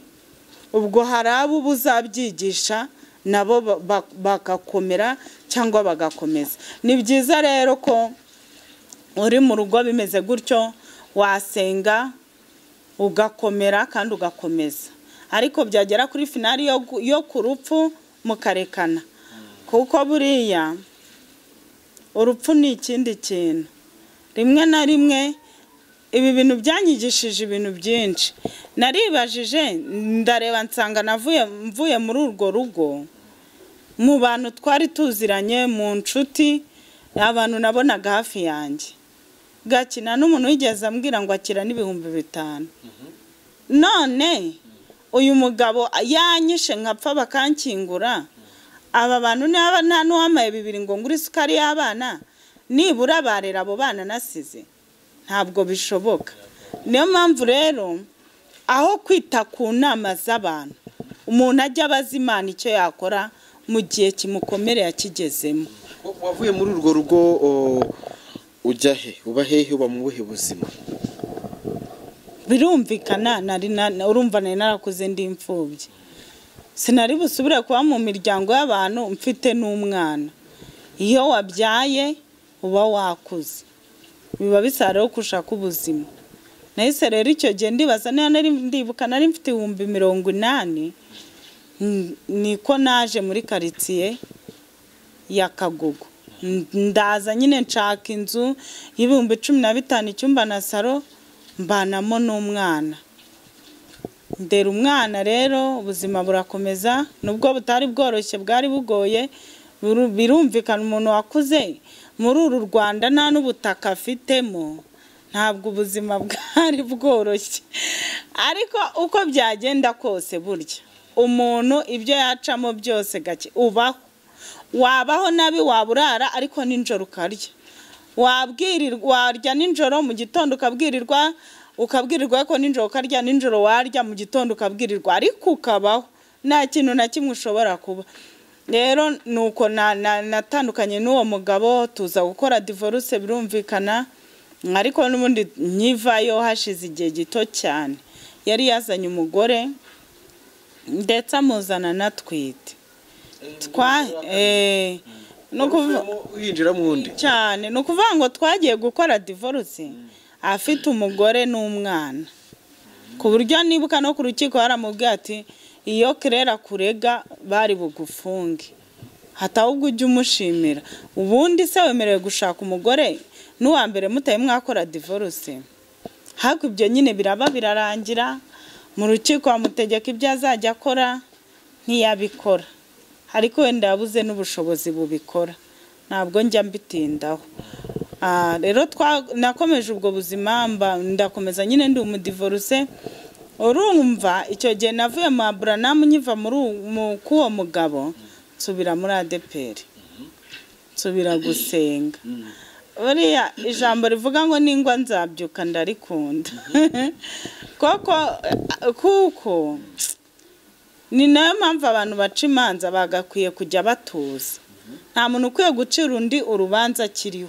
ubwo hari abo uba uzabyigisha nabo ba- ba- bagakomera cyangwa bagakomeza ni byiza rero ko uri mu rugo bimeze gutyo wasenga ugakomera kandi ugakomeza ariko byagera kuri finari yo, gu- yo ku rupfu mukarekana kuko buriya urupfu ni ikindi kintu rimwe na rimwe ibi bintu byanyigishije ibintu byinshi naribajije ndareba nsanga navuye mvuye muri urwo rugo mu bantu twari tuziranye mu nshuti abantu nabonaga hafi yanjye gakina n'umuntu wigeze ambwira ngo akira n'ibihumbi bitanu none uyu mugabo yanyishe nkapfa bakankingura aba bantu niba nta n'uwamaye bibiri ngo ngure isukari y'abana nibura barera abo bana nasize ntabwo bishoboka niyo mpamvu rero aho kwita ku nama z'abantu umuntu ajya abaza imana icyo yakora mu gihe kimukomereye akigezemo wavuye muri urwo rugo o, ujya he uba hehe uba mu buhe buzima birumvikana nari na- urumva nari narakuze ndi imfubyi sinari busubire kuba mu miryango y'abantu mfite n'umwana iyo wabyaye uba wakuze biba bisaba rero gushaka ubuzima nahise rero icyo gihe ndibaza niba nari ndibuka nari mfite ibihumbi mirongo inani Mm, niko naje muri karitsiye ya kagugu N- ndaza nyine nshaka inzu y'ibihumbi cumi na bitanu icyumba na saro mbanamo n'umwana ndera umwana rero ubuzima burakomeza nubwo butari bworoshye bwari bugoye biru- birumvikana umuntu wakuze muri uru rwanda nta n'ubutaka afitemo ntabwo ubuzima bwari bworoshye ariko uko byagenda kose burya umuntu ibyo yacamo byose gake ubaho wabaho nabi waba urara ariko nijoro ukarya wabwirirwa warya nijoro mu gitondo ukabwirirwa ukabwirirwa ko nijoro ukarya nijoro warya mu gitondo ukabwirirwa ariko ukabaho nta kintu na kimwe ushobora kuba rero ni uko na- na- natandukanye n'uwo mugabo tuza gukora divorce birumvikana ariko n'ubundi nkivayo hashize igihe gito cyane yari yazanye umugore ndetse amuzana anatwite twa eh, ni ukuvu- winjira mu wundi cyane ni ukuvuga ngo twagiye gukora divorce afite umugore n'umwana ku buryo nibuka no ku rukiko baramubwira ati iyo kerera kurega bari bugufunge hatahubwo ujye umushimira ubundi se wemerewe gushaka umugore n'uwa mbere mutaye mwakora divorce ariko ibyo nyine biraba birarangira mu rukiko bamutegeka ibyo azajya akora ntiyabikora ariko wenda yabuze n'ubushobozi bubikora ntabwo njya mbitindaho Ah, rero twa- nakomeje ubwo buzima mba- ndakomeza nyine ndi umudivoruse urumva icyo gihe navuye mu aburanamu nkiva muri uwo- mu- k'uwo mugabo nsubira muri adeperi nsubira gusenga buriya ijambo rivuga ngo ningwa nzabyuka ndarikunda koko eh, kuko ni nayo mpamvu abantu baca imanza bagakwiye kujya batuza nta muntu ukwiye gucira undi urubanza akiriho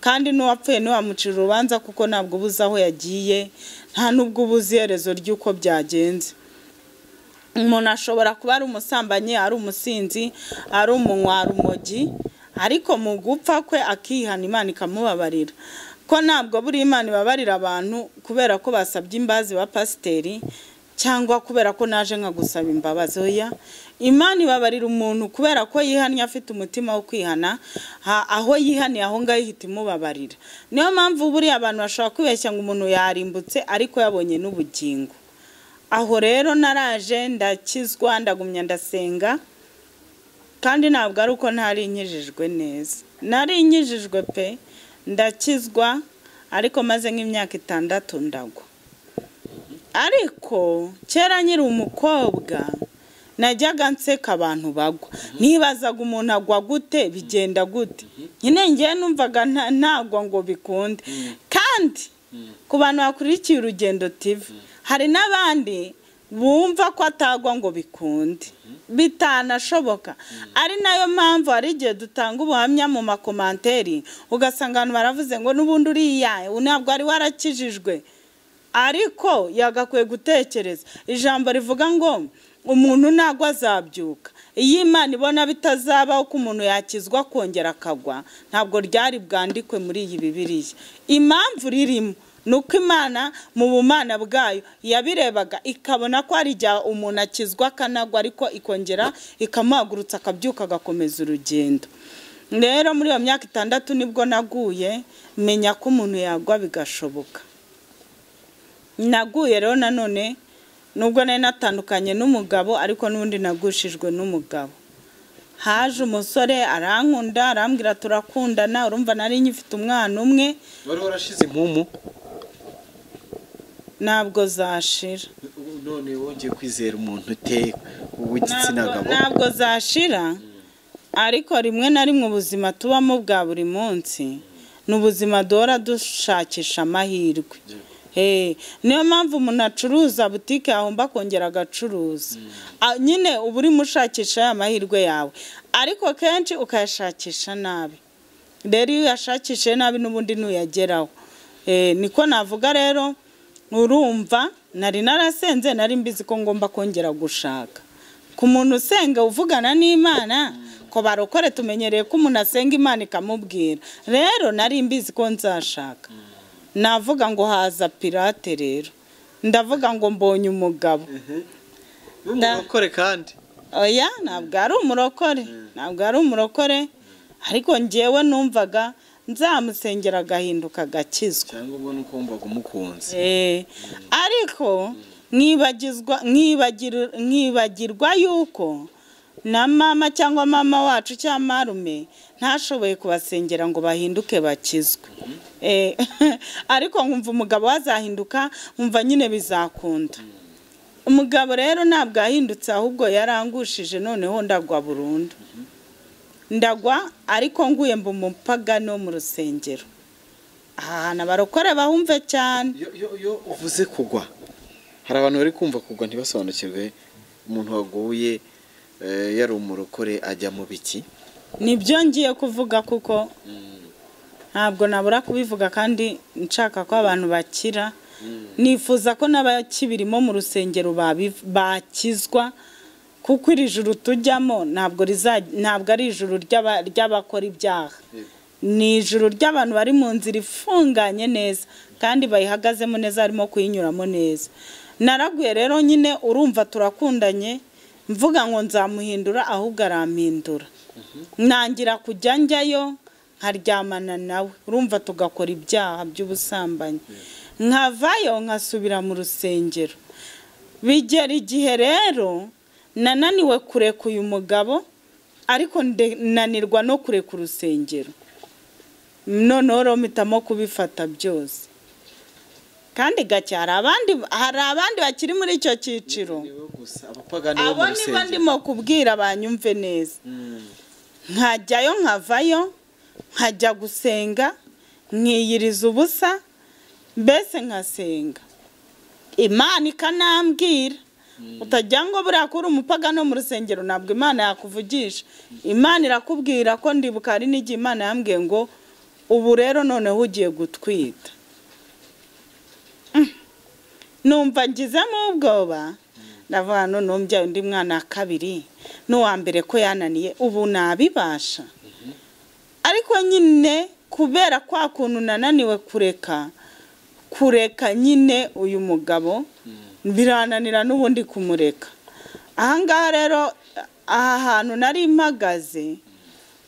kandi n'uwapfuye ntiwamucira urubanza kuko ntabwo uba uzi aho yagiye nta n'ubwo uba uzi iherezo ry'uko byagenze umuntu ashobora kuba ari umusambanyi ari umusinzi ari umunywa umogi ariko mu gupfa kwe akihana imana ikamubabarira ko ntabwo buri imana ibabarira abantu kubera ko basabye imbazi ba pasiteri cyangwa kubera ko naje nka gusaba imbabazi oya imana ibabarira umuntu kubera ko yihannye afite umutima wo kwihana ha- aho yihaniye aho ngaho ihita imubabarira niyo mpamvu buriya abantu bashobora kwibeshya ngo umuntu yarimbutse ariko yabonye n'ubugingo aho rero naraje ndakizwa ndagumya ndasenga kandi ntabwo ari uko ntari inkijijwe neza nari inkijijwe pe ndakizwa ariko maze nk'imyaka itandatu ndagwa ariko kera nkiri umukobwa najyaga nseka abantu bagwa nibazaga umuntu agwa gute bigenda gute nyine ngewe numvaga nta- ntagwa ngo bikunde kandi ku bantu bakurikiye urugendo tivi hari n'abandi bumva ko atagwa ngo bikunde bitanashoboka ari nayo mpamvu hari igihe dutanga ubuhamya mu makomanteri ugasanga abantu baravuze ngo n'ubundi uriya ntabwo wari warakijijwe ariko yagakwiye gutekereza ijambo rivuga ngo umuntu ntabwo azabyuka iyo imana ibona bitazabaho ko umuntu yakizwa akongera akagwa ntabwo ryari bwandikwe muri iyi bibiriya impamvu ririmo ni uko imana mu bumana bwayo yabirebaga ikabona ko hari igihe umuntu akizwa akanagwa ariko ikongera ikamuhagurutsa akabyuka agakomeza urugendo rero muri iyo myaka itandatu nibwo naguye menya ko umuntu yagwa bigashoboka naguye rero nanone nubwo nari natandukanye n'umugabo ariko n'ubundi nagushijwe n'umugabo haje umusore arankunda arambwira turakundana urumva nari nyifite umwana umwe wari warashize impumu ntabwo zashira ubu none wongeye kwizera umuntu ute w'igitsina Ntabwo- gabo ntabwo zashira ariko rimwe na rimwe ubuzima tubamo bwa buri munsi ni ubuzima duhora dushakisha amahirwe Eh, niyo mpamvu umuntu acuruza butike yahomba akongera agacuruza Ah, nyine uba urimo ushakisha ya mahirwe yawe ariko kenshi ukayashakisha nabi rero iyo uyashakishije nabi n'ubundi ntuyageraho Eh, niko navuga rero urumva nari narasenze nari mbizi ko ngomba kongera gushaka ku muntu usenga uvugana n'imana ko barokore tumenyereye ko umuntu asenga imana ikamubwira rero nari mbizi ko nzashaka navuga ngo haza pirate rero ndavuga ngo mbonye umugabo w'umurokore kandi oya ntabwo ari umurokore ntabwo ari umurokore ariko ngewe numvaga nzamusengera agahinduka agakizwa cyangwa ubwo ni uko wumvaga umukunze Eh, ariko nkibagizwa nkibagir- nkibagirwa yuko na mama cyangwa mama wacu cyangwa marume ntashoboye kubasengera ngo bahinduke bakizwe Eh, ariko nkumva umugabo wazahinduka nkumva nyine bizakunda umugabo rero ntabwo yahindutse ahubwo yarangushije noneho ndagwa burundu ndagwa ariko nguye mba umupagani wo mu rusengero ahantu abarokore bahumve cyane Iyo- iyo iyo uvuze kugwa hari abantu bari kumva kugwa ntibasobanukirwe umuntu waguye eh, yari umurokore ajya mu biki nibyo ngiye kuvuga kuko ntabwo nabura kubivuga kandi nshaka ko abantu bakira nifuza ko n'abakibirimo mu rusengero babi- bakizwa kuko iri juru tujyamo ntabwo riza- ntabgo ari ijuru ry'aba- ry'abakora ibyaha ni ijuru ry'abantu bari mu nzira ifunganye neza kandi bayihagazemo neza harimo kuyinyuramo neza naraguye rero nyine urumva turakundanye mvuga ngo nzamuhindura ahubwo arampindura ntangira kujya njyayo nkaryamana nawe urumva tugakora ibyaha by'ubusambanyi nkavayo nkasubira mu rusengero bigera igihe rero nananiwe kureka uyu mugabo ariko ndananirwa no kureka urusengero noneho rero mpitamo kubifata byose kandi gake hari abandi hari abandi bakiri muri icyo cyiciro abapagani bo mu abo niba rusengero ndimo kubwira banyumve neza nkajyayo nkavayo nkajya gusenga nkiyiriza ubusa mbese nkasenga imana ikanambwira utajya ngo buriya kuri umupagano wo mu rusengero ntabwo imana yakuvugisha imana irakubwira ko ndibuka hari n'igihe imana yambwiye ngo ubu rero noneho ugiye gutwita numva ngizemo ubwoba ndavuga noneho mbyaye undi mwana wa kabiri n'uwa mbere ko yananiye ubu nabibasha ariko nyine kubera kwa kuntu nananiwe kureka kureka nyine uyu mugabo birananira n'ubundi kumureka ahangaha rero aha hantu nari mpagaze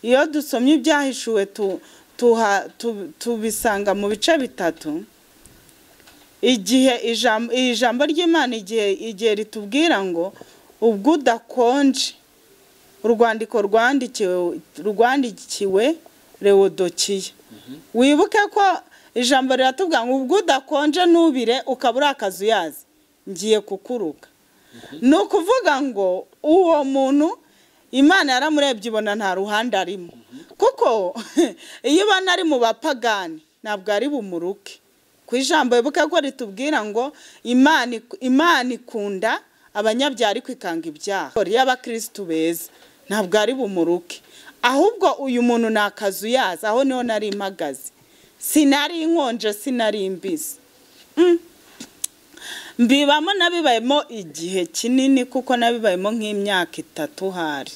iyo dusomye ibyahishuwe tu- tuha- tu- tubisanga mu bice bitatu igihe ijambo iri jambo ry'imana igihe igihe ritubwira ngo ubwo udakonje urwandiko rwandikiwe rwandikiwe rewodokiya wibuke ko ijambo riratubwira ngo ubwo udakonje ntubire ukaba uri akazuyazi ngiye kukuruka ni ukuvuga ngo uwo muntu imana yaramurebye ibona nta ruhande arimo kuko iyo ubona ari mu bapagani ntabwo ari bumuruke ku ijambo wibuke ko ritubwira ngo imana ik- imana ikunda abanyabyara ariko ikanga ibyaha y'abakirisitu beza ntabwo ari bumuruke ahubwo uyu muntu ni akazu yaza aho niho nari mpagaze sinari inkonje sinari imbizi Mm. mbibamo nabibayemo igihe kinini kuko nabibayemo nk'imyaka itatu hari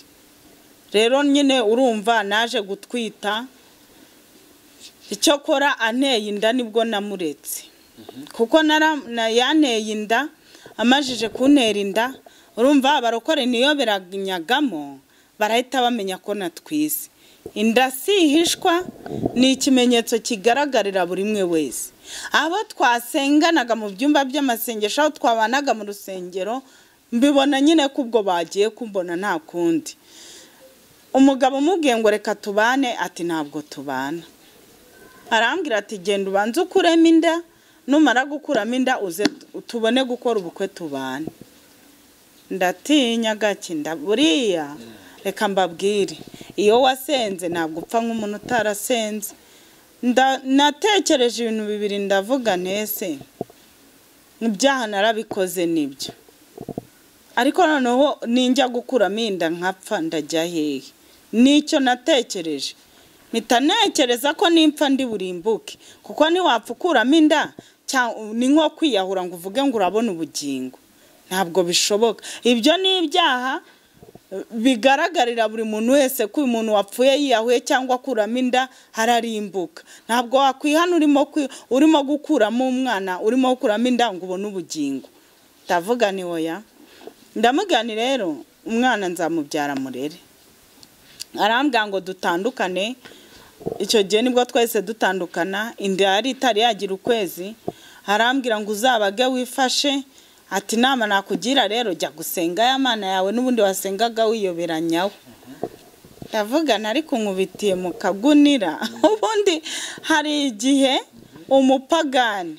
rero nyine urumva naje gutwita icyo akora anteye inda nibwo namuretse kuko nara- na- yanteye inda amajije kuntera inda urumva abarokore niyo biranyagamo barahita bamenya ko natwize inda si ihishwa ni ikimenyetso kigaragarira buri umwe wese abo twasenganaga mu byumba by'amasengesho aho twabanaga mu rusengero mbibona nyine ko ubwo bagiye kumbona nta kundi umugabo umubwiye ngo reka tubane ati ntabwo tubana arambwira ati genda ubanze ukuremo inda numara gukuramo inda uze tubone gukora ubukwe tubane ndatinya gakinda buriya reka mbabwire iyo wasenze ntabwo upfa nk'umuntu utarasenze Nda- natekereje ibintu bibiri ndavuga ntese ibyaha narabikoze nibyo ariko noneho ninjya gukuramo inda nkapfa ndajya hehe nicyo natekereje mpita ntekereza ko nimpfa ndi burimbuke kuko niwapfa ukuramo inda cya- ni nko kwiyahura ngo uvuge ngo urabona ubugingo ntabwo bishoboka ibyo ni ibyaha eh, bigaragarira buri muntu wese ko uyu muntu wapfuye yiyahuye cyangwa akuramo inda hararimbuka ntabwo wakwihana urimo kwi- urimo gukuramo umwana urimo gukuramo inda ngo ubone ubugingo ndavuga ni oya ndamugani rero umwana nzamubyara murere arambwira ngo dutandukane icyo gihe nibwo twese dutandukana inda yari itari yagira ukwezi arambwira ngo uzabage wifashe ati inama nakugira rero jya gusenga ya mana yawe n'ubundi wasengaga wiyoberanyaho ndavuga nari kunkubitiye mu kagunira ubundi hari igihe umupagani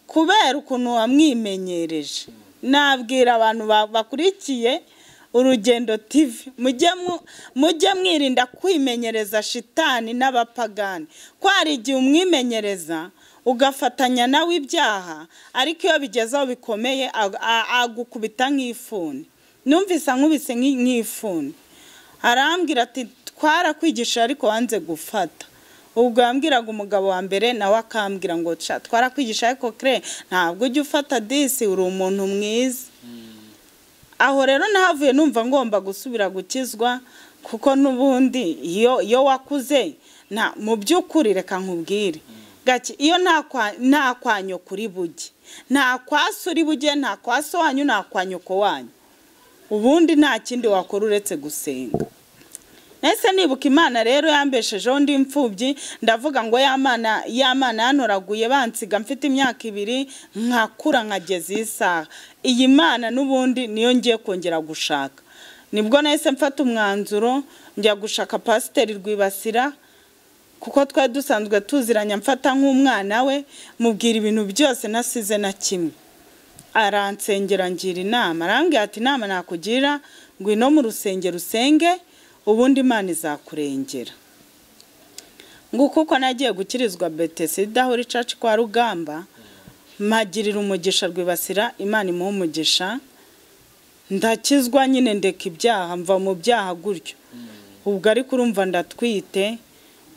kubera ukuntu wamwimenyereje nabwira abantu ba- bakurikiye urugendo tv mujye mu- mujye mwirinda kwimenyereza shitani n'abapagani ko hari igihe umwimenyereza ugafatanya nawe ibyaha ariko iyo bigeze aho bikomeye ag- a- agukubita nk'ifuni numvise ankubise nk'i- nk'ifuni arambwira ati twarakwigisha ariko wanze gufata ubwo yambwiraga umugabo wa mbere nawe akambwira ngo "Sha, twarakwigisha ariko kre ntabwo ujya ufata disi uri umuntu mwiza aho rero nahavuye numva ngomba gusubira gukizwa kuko n'ubundi iyo iyo wakuze nta mu by'ukuri reka nkubwire gake iyo nta kwa- nta kwanyo kuri buge nta kwa so uri buge nta kwa so wanyu nta kwa nyoko wanyu ubundi nta kindi wakora uretse gusenga ese nibuka imana rero yambeshejeho ndi imfubyi ndavuga ngo y'amana y'amana yanoraguye bansiga mfite imyaka ibiri nkakura nkageza iyi saha iyi mana n'ubundi niyo ngiye kongera gushaka nibwo nahise mfata umwanzuro njya gushaka pasiteri rwibasira kuko twari dusanzwe tuziranye mfata nk'umwana we mubwira ibintu byose nasize na kimwe aransengera ngira inama arambwira ati inama nakugira ngwino mu rusengero usenge ubundi imana izakurengera nguko uko nagiye gukirizwa betesida hori caci kwa rugamba mpagirira umugisha rwibasira imana imuha umugisha ndakizwa nyine ndeka ibyaha mva mu byaha gutyo ubwo ariko urumva ndatwite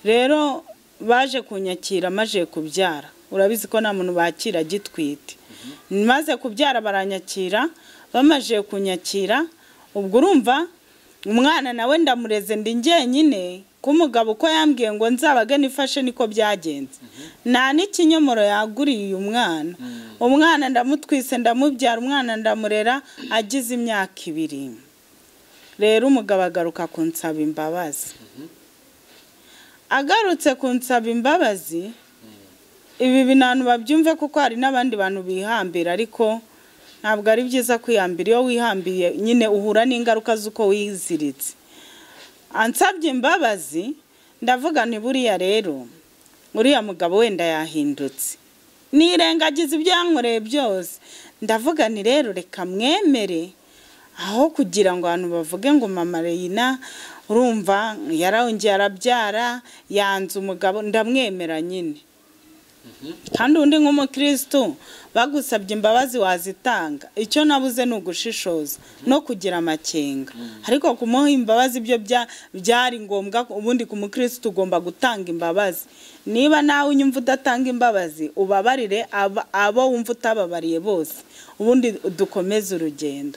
rero baje kunyakira maje kubyara urabizi ko nta muntu bakira agitwite maze kubyara baranyakira bamaze kunyakira ubwo urumva umwana nawe ndamureze ndi njyenyine k'umugabo uko yambwiye ngo nzabaga nifashe niko byagenze nta n'ikinyomoro yaguriye uyu mwana umwana ndamutwise ndamubyara umwana ndamurera agize imyaka ibiri rero umugabo agaruka kunsaba imbabazi agarutse kunsaba imbabazi ibi bintu babyumve kuko hari n'abandi bantu bihambira ariko ntabwo ari byiza kwihambira iyo wihambiye nyine uhura n'ingaruka z'uko wiziritse ansabye imbabazi ndavuga nti buriya rero uriya mugabo wenda yahindutse nirengagiza ibyo yankoreye byose ndavuga nti rero reka mwemere aho kugira ngo abantu bavuge ngo mama reyina urumva yarongeye arabyara yanze umugabo ndamwemera nyine kandi undi nk'umukirisitu bagusabye imbabazi wazitanga icyo nabuze ni ugushishoza no kugira amakenga ariko kumuha imbabazi byo byari ngombwa ubundi ku mukirisitu ugomba gutanga imbabazi niba nawe unyumva udatanga imbabazi ubabarire aba- abo wumva utababariye bose ubundi dukomeze urugendo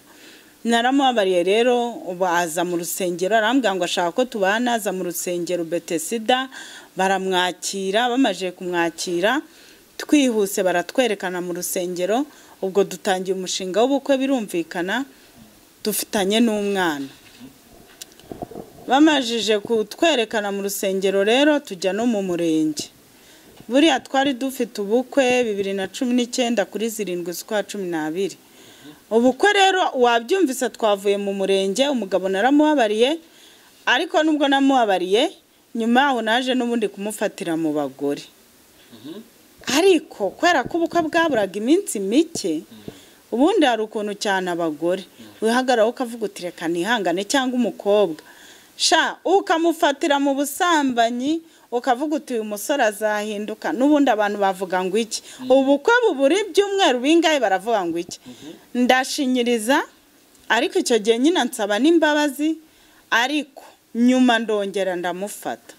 naramubabariye rero ubu aza mu rusengero arambwira ngo ashaka ko tubana aza mu rusengero betesida baramwakira bamaze kumwakira twihuse baratwerekana mu rusengero ubwo dutangiye umushinga w'ubukwe birumvikana dufitanye n'umwana bamajije kutwerekana mu rusengero rero tujya no mu murenge buriya twari dufite ubukwe bibiri na cumi n'icyenda kuri zirindwi z'ukwa cumi n'abiri ubukwe rero wabyumvise twavuye mu murenge umugabo naramuhabariye ariko nubwo namuhabariye nyuma yaho naje n'ubundi kumufatira mu bagore ariko kubera ko ubukwe bwaburaga iminsi mike ubundi hari ukuntu cyane abagore wihagararaho ukavuga uti reka nihangane cyangwa umukobwa sha ukamufatira mu busambanyi ukavuga uti uyu musore azahinduka n'ubundi abantu bavuga ngo iki ubukwe bubura ibyumweru bingahe baravuga ngo iki ndashinyiriza ariko icyo gihe nyine nsaba n'imbabazi ariko nyuma ndongera ndamufata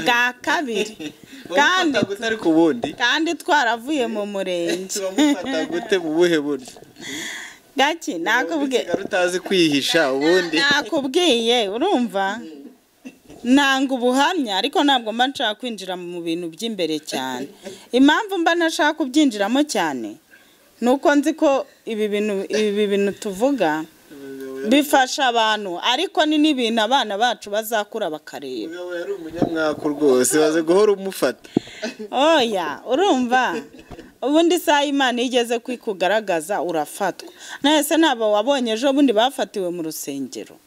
bwa kabiri kandi gute ariko ubundi kandi twaravuye mu murenge turamufata gute mu buhe buryo gake nakubwiye Usigara utazi kwihisha ubundi nakubwiye urumva nanga ubuhamya ariko ntabwo mba nshaka kwinjira mu bintu by'imbere cyane impamvu mba ntashaka kubyinjiramo cyane ni uko nzi ko ibi bintu ibi bintu tuvuga bifasha abantu ariko ni n'ibintu abana bacu bazakura bakareba Umugabo yari umunyamwaku rwose waze guhora umufata oya urumva ubundi isaha imana iyo igeze ko ikugaragaza urafatwa nahise ntabwo wabonye ejo bundi bafatiwe mu rusengero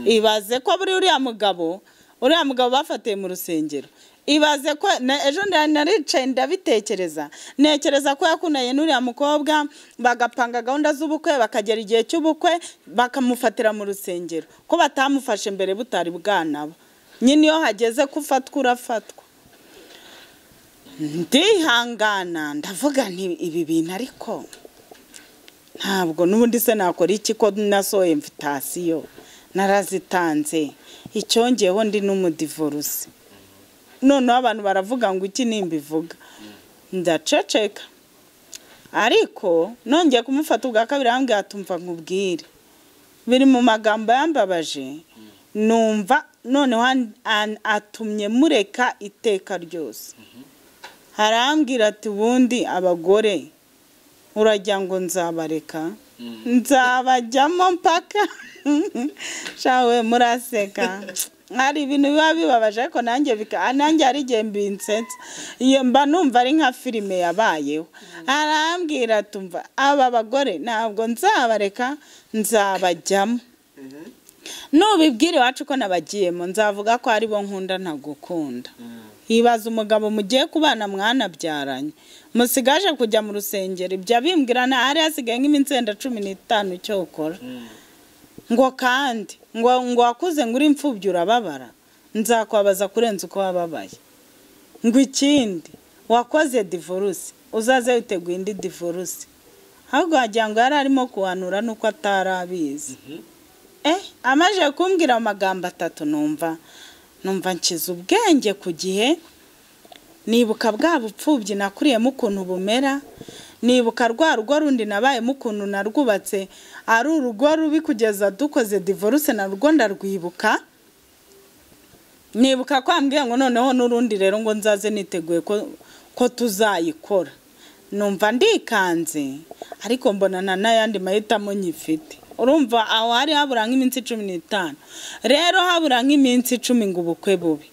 ibaze ko buri uriya mugabo uriya mugabo bafatiwe mu rusengero ibaze ko na- ejo nda- naricaye ndabitekereza ntekereza ko yakundanye n'uriya mukobwa bagapanga gahunda z'ubukwe bakagera igihe cy'ubukwe bakamufatira mu rusengero ko batamufashe mbere butari bwanaba nyine iyo hageze ko ufatwa urafatwa ndihangana ndavuga nti ibi bintu ariko ntabwo n'ubundi se nakora iki ko nasohoye imvitasiyo narazitanze icyongeyeho ndi n'umudivorusi noneho abantu baravuga ngo iki nimbivuga ndaceceka ariko nongeye kumufata ubwa kabiri arambwira ati umva nkubwire biri mu magambo yambabaje numva noneho an- an- atumye mureka iteka ryose harambwira ati ubundi abagore urajya ngo nzabareka nzabajyamo mpaka shawe muraseka hari ibintu biba bibabaje ariko nanjye bika- nanjye hari igihe mbinsetsa iyo mba numva ari nka filime yabayeho arambwira tumva aba bagore ntabwo nzabareka nzabajyamo nubibwira iwacu ko nabagiyemo nzavuga ko aribo nkunda ntagukunda hibaza umugabo mugiye kubana mwanabyaranye musigaje kujya mu rusengero ibyo abimbwirana hari hasigaye nk'iminsi yenda cumi n'itanu icyo ukora ngo kandi ngo ngo wakuze ngo uri imfubyi urababara nzakwabaza kurenza uko wababaye ngo ikindi wakoze divorce uzaze witeguye indi divorce ahubwo wagira ngo yari arimo kuhanura n'uko atari abizi eh amaze kumbwira amagambo atatu numva numva nkiza ubwenge ku gihe nibuka bwa bupfubyi nakuriyemo ukuntu bumera nibuka rwa rugo rundi nabayemo ukuntu narwubatse ari urugo rubi kugeza dukoze divorce narwo ndarwibuka nibuka ko ambwiye ngo noneho n'urundi rero ngo nzaze niteguye ko ko tuzayikora numva ndikanze ariko mbona nta n'ayandi mahitamo nyifite urumva aho hari habura nk'iminsi cumi n'itanu rero habura nk'iminsi icumi ngo ubukwe bubi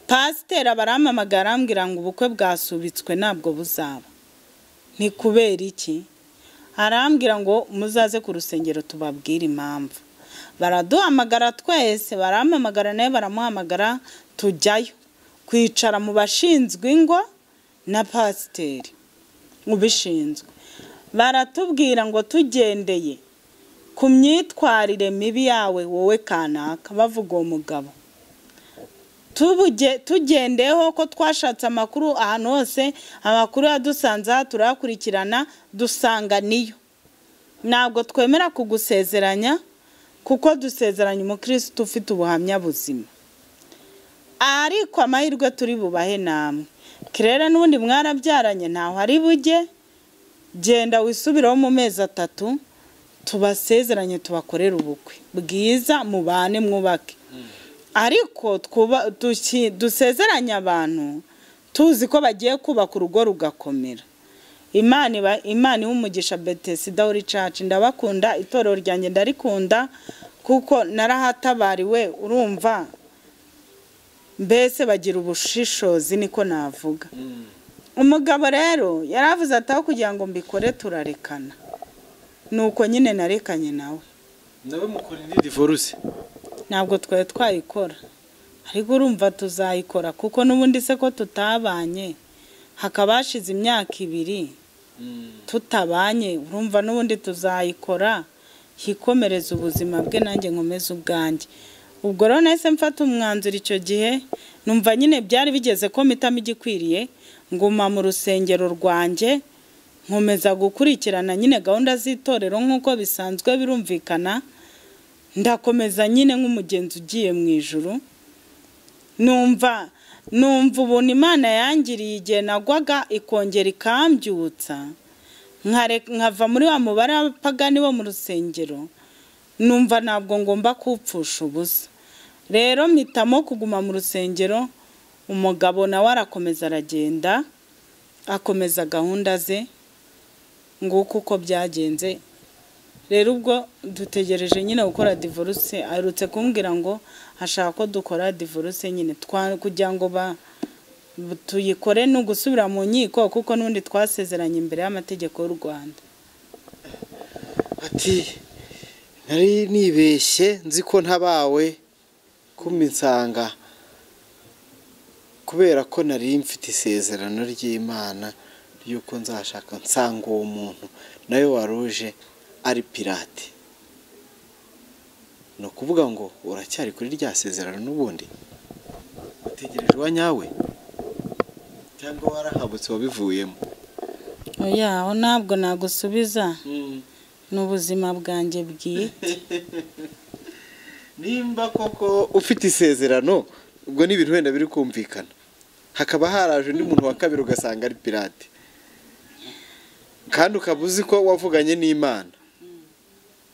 pasiteri abaramamagara arambwira ngo ubukwe bwasubitswe ntabwo buzaba ni kubera iki arambwira ngo muzaze ku rusengero tubabwire impamvu baraduhamagara twese baramamagara nawe baramuhamagara tujyayo kwicara mu bashinzwe ingo na pasiteri ubishinzwe baratubwira ngo tugendeye ku myitwarire mibi yawe wowe kanaka bavuga uwo mugabo tubuge tugendeyeho ko twashatse amakuru ahantu hose amakuru yadusanzeho turayakurikirana dusanga niyo ntabwo twemera kugusezeranya kuko dusezeranya umukirisitu ufite ubuhamya buzima ariko amahirwe turi bubahe namwe kirere n'ubundi mwarabyaranye ntaho ari bujye genda wisubireho mu mezi atatu tubasezeranye tubakorere ubukwe bwiza mubane mwubake ariko twuba- duki- dusezeranye abantu tuzi ko bagiye kubaka urugo rugakomera imana iba- imana iha umugisha betesida wuri caci ndabakunda itorero ryanjye ndarikunda kuko narahatabariwe urumva mbese bagira ubushishozi niko navuga umugabo rero yaravuze ati aho kugira ngo mbikore turarekana nuko nyine narekanye nawe nawe mukora indi divorce ntabwo twari twayikora ariko urumva tuzayikora kuko n'ubundi se ko tutabanye hakaba hashize imyaka ibiri tutabanye urumva n'ubundi tuzayikora yikomereza ubuzima bwe nanjye nkomeze ubwanjye ubwo rero nahise mfata umwanzuro icyo gihe numva nyine byari bigeze ko mpitamo igikwiriye nguma mu rusengero rwanjye nkomeza gukurikirana nyine gahunda z'itorero nk'uko bisanzwe birumvikana ndakomeza nyine nk'umugenzi ugiye mu ijoro numva numva ubuntu imana yangiriye igihe nagwaga ikongera ikambyutsa nkare- nkava muri wa mubare w'abapagani bo mu rusengero numva ntabwo ngomba kupfusha ubusa rero mpitamo kuguma mu rusengero umugabo nawe arakomeza aragenda akomeza gahunda ze nguko uko byagenze rero ubwo dutegereje nyine gukora divorce aherutse kumbwira ngo ashaka ko dukora divorce nyine twa- kugira ngo ba- tuyikore ni ugusubira mu nkiko kuko n'ubundi twasezeranye imbere y'amategeko y'u rwanda ati nari nibeshye nzi ko ntabawe kumisanga kubera ko nari mfite isezerano ry'imana ry'uko nzashaka nsanga uwo muntu nawe waruje ari pirate ni ukuvuga ngo uracyari kuri rya sezerano n'ubundi utegereje uwa nyawe cyangwa warahabutse wabivuyemo oya aho ntabwo nagusubiza ni ubuzima bwanjye bwite nimba koko ufite isezerano ubwo ni ibintu wenda biri kumvikana hakaba haraje undi muntu wa kabiri ugasanga ari pirate kandi ukaba uzi ko wavuganye n'imana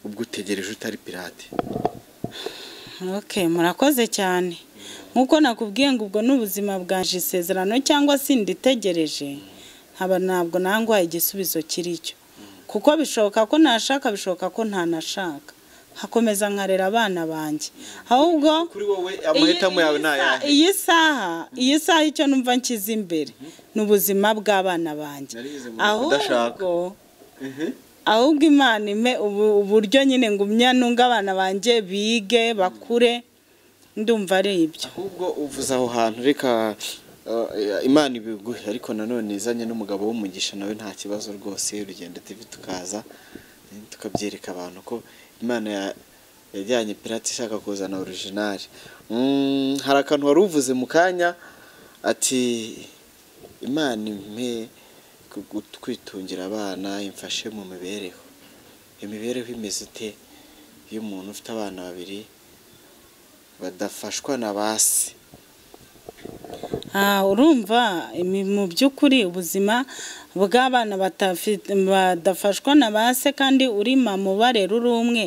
ubwo utegereje utari pirate ok murakoze cyane nk'uko nakubwiye ngo ubwo ni ubuzima bwaje isezerano cyangwa se nditegereje nkaba ntabwo nangwaye igisubizo kiri cyo kuko bishoboka ko nashaka bishoboka ko ntanashaka hakomeza nkarera abana banjye ahubwo kuri wowe amahitamo yawe ni ayahe iyi saha iyi saha icyo numva nshyize imbere ni ubuzima bw'abana banjye Narize mu kudashaka. ahubwo Mhm. ahubwo imana ime ubu- uburyo nyine ngumya nunga abana banjye bige bakure ndumva ari ibyo ahubwo uvuze aho hantu reka eh, imana ibiguhe ariko nanone izanye n'umugabo w'umugisha nawe nta kibazo rwose urugendo tv tukaza eh, tukabyereka abantu ko imana ya- yajyanye pirate ishaka kuzana orijinali Mm, hari akantu wari uvuze mu kanya ati imana impe ku- ku- kwitungira abana imfashe mu mibereho iyo mibereho imeze ite iyo umuntu ufite abana babiri badafashwa na ba se Ah, urumva imi- mu by'ukuri ubuzima bw'abana batafite- badafashwa na ba se kandi uri mama ubarera uri umwe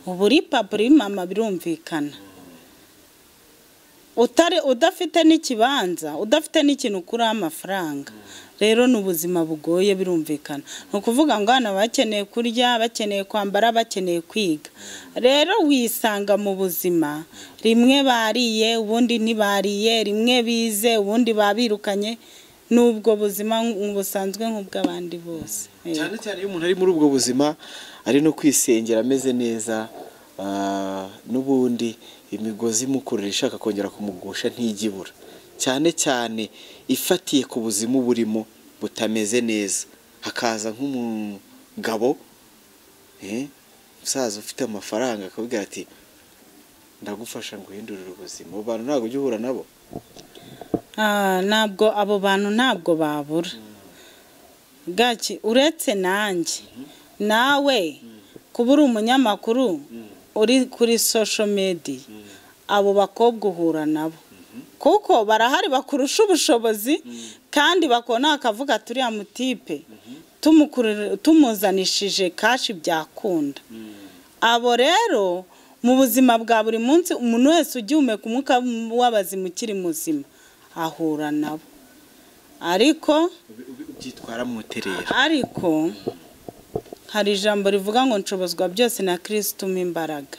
uba uri papa uri mama birumvikana utari udafite n'ikibanza udafite n'ikintu ukuraho amafaranga rero ni ubuzima bugoye birumvikana ni ukuvuga ngo hano bakeneye kurya bakeneye kwambara bakeneye kwiga rero wisanga mu buzima rimwe bariye ubundi ntibariye rimwe bize ubundi babirukanye n'ubwo buzima busanzwe nk'ubw'abandi bose cyane cyane iyo umuntu ari muri ubwo buzima ari no kwisengera ameze neza ah, n'ubundi imigozi imukurura ishaka kongera kumugusha ntijya ibura cyane cyane ifatiye ku buzima burimo butameze neza hakaza nk'umugabo eh, umusaza ufite amafaranga akabwira ati ndagufasha nguhindurire ubuzima abo bantu ntabwo ujya uhura nabo Ah, ntabwo abo bantu ntabwo babura gaki uretse nanjye nawe kuba uri umunyamakuru uri kuri sosho mediya abo bakobwa uhura nabo kuko barahari bakurusha ubushobozi kandi bakona bakavuga turiya mutipe tumukurura- tumuzanishije kashi byakunda abo rero mu buzima bwa buri munsi umuntu wese ugihumeka umwuka w'abazima ukiri muzima ahura nabo ariko Ubi- ubi- ubyitwaramo uterera ariko hari ijambo rivuga ngo nshobozwa byose na kirisito umpa imbaraga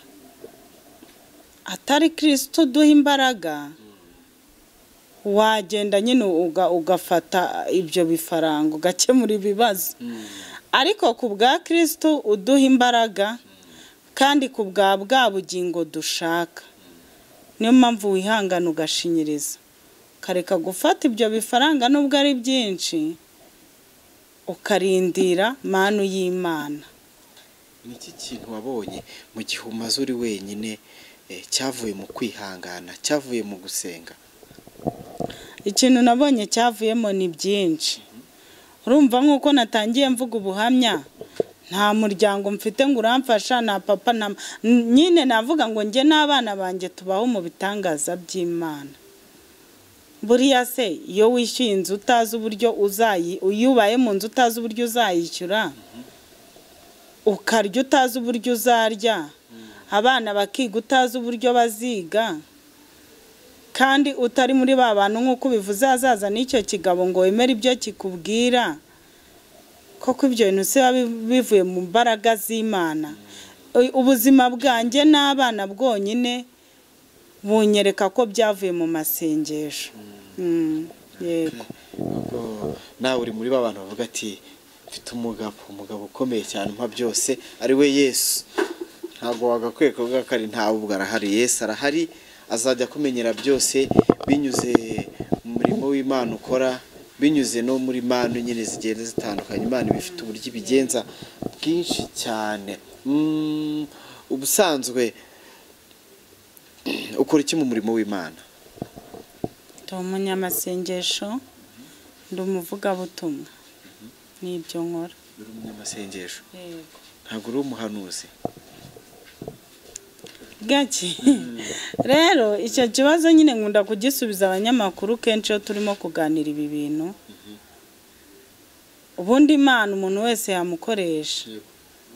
atari kirisito uduha imbaraga wagenda nyine uga- ugafata ibyo bifaranga ugakemura ibibazo ariko ku bwa kirisito uduha imbaraga kandi ku bwa bwa bugingo dushaka niyo mpamvu wihangana ugashinyiriza ukareka gufata ibyo bifaranga nubwo ari byinshi ukarindira manu y'imana ni iki kintu wabonye mu gihe umaze uri wenyine eh, cyavuye mu kwihangana cyavuye mu gusenga ikintu nabonye cyavuyemo ni byinshi urumva nk'uko natangiye mvuga ubuhamya nta muryango mfite ngo uramfasha nta papa nta ma- N- nyine navuga ngo njye n'abana banjye tubaho mu bitangaza by'imana buriya se iyo wishyuye inzu utazi uburyo uzayi iyo ubaye mu nzu utazi uburyo uzayishyura ukarya utazi uburyo uzarya abana bakiga utazi uburyo baziga kandi utari muri ba bantu nk'uko ubivuze hazaza n'icyo kigabo ngo wemere ibyo kikubwira koko ibyo bintu se biba bi- bivuye mu mbaraga z'imana U- ubuzima bwanjye n'abana bwonyine bunyereka ko byavuye mu masengesho Mm, yego ubwo nawe uri muri ba bantu bavuga ati mfite umugabo umugabo ukomeye cyane umpa byose ari we yesu ntabwo wagakwiye kuvuga ko ari ntawe ubwo arahari yesu arahari azajya akumenyera byose binyuze mu murimo w'imana ukora binyuze no muri manu nyine zigenda zitandukanye imana iba ifite uburyo ibigenza bwinshi cyane Mm, ubusanzwe ukora iki mu murimo w'imana ndi umunyamasengesho ndi umuvugabutumwa ni ibyo nkora uri umunyamasengesho yego ntabwo uri umuhanuzi gake rero icyo kibazo nyine nkunda kugisubiza abanyamakuru kenshi iyo turimo kuganira ibi bintu ubundi imana umuntu wese yamukoresha Yego.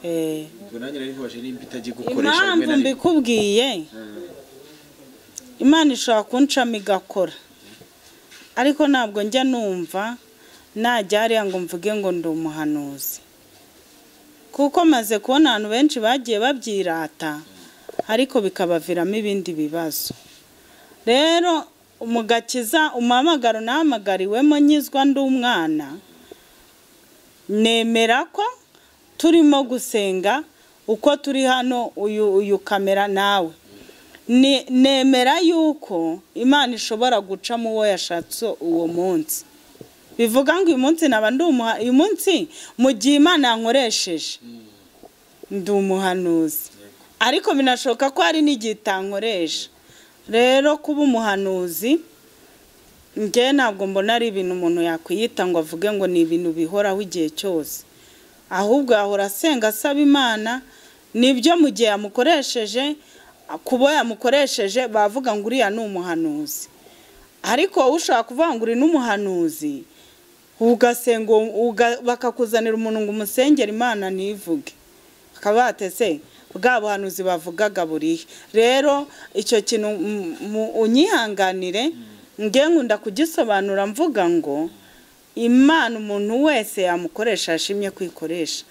Eh, ubwo nanjye nari nkubaje nimba itajya igukoresha rimwe impamvu na rimwe mbikubwiye imana ishobora kunshama igakora ariko ntabwo njya numva najya hariya ngo mvuge ngo ndi umuhanuzi kuko maze kubona abantu benshi bagiye babyirata ariko bikabaviramo ibindi bibazo rero mu gakiza umuhamagaro nahamagariwemo nyizwa ndi umwana nemera ko turimo gusenga uko turi hano uyu uyu kamera nawe Ni- nemera yuko imana ishobora gucamo uwo yashatse uwo munsi bivuga ngo uyu munsi naba ndi umuha uyu munsi mu gihe imana yankoresheje ndi umuhanuzi ariko binashoboka ko hari n'igihe itankoresha rero kuba umuhanuzi njye ntabwo mbona ari ibintu umuntu yakwiyita ngo avuge ngo ni ibintu bihoraho igihe cyose ahubwo yahora asenga asaba imana nibyo mu gihe yamukoresheje kuba yamukoresheje bavuga ngo uriya ni umuhanuzi ariko wowe ushobora kuvuga ngo uri n'umuhanuzi ugasenga uwo- uga- bakakuzanira umuntu ngo umusengere imana ntivuge bakaba batese bwa buhanuzi bavugaga burihe rero icyo kintu m- mu- unyihanganire nge nkunda kugisobanura mvuga ngo imana umuntu wese yamukoresha yashimye kwikoresha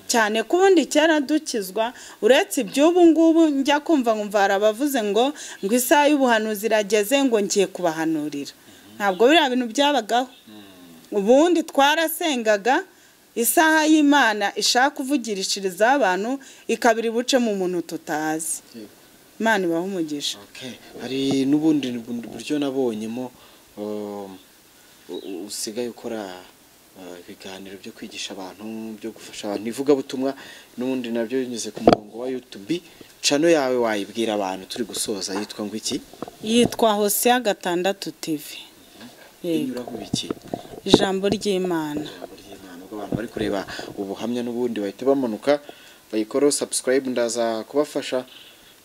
cyane ko ubundi kera dukizwa uretse iby'ubu ngubu njya kumva nkumva hari abavuze ngo ngo isaha y'ubuhanuzi irageze ngo ngiye kubahanurira ntabwo biriya bintu byabagaho ubundi twarasengaga isaha y'imana ishaka kuvugirishirizaho abantu ikabiri buce mu muntu tutazi imana ibaha umugisha Okay. hari n'ubundi buryo nabonyemo um, u- u- usigaye ukora uh, ibiganiro byo kwigisha abantu byo gufasha abantu ivugabutumwa n'ubundi nabyo binyuze ku murongo wa YouTube cano yawe wayibwira abantu turi gusoza yitwa ngo iki yitwa hosiya gatandatu tivi inyuraho iki ijambo ry'imana ijambo ry'Imana ubwo abantu bari kureba ubuhamya n'ubundi bahita bamanuka bayikoraho subscribe ndaza kubafasha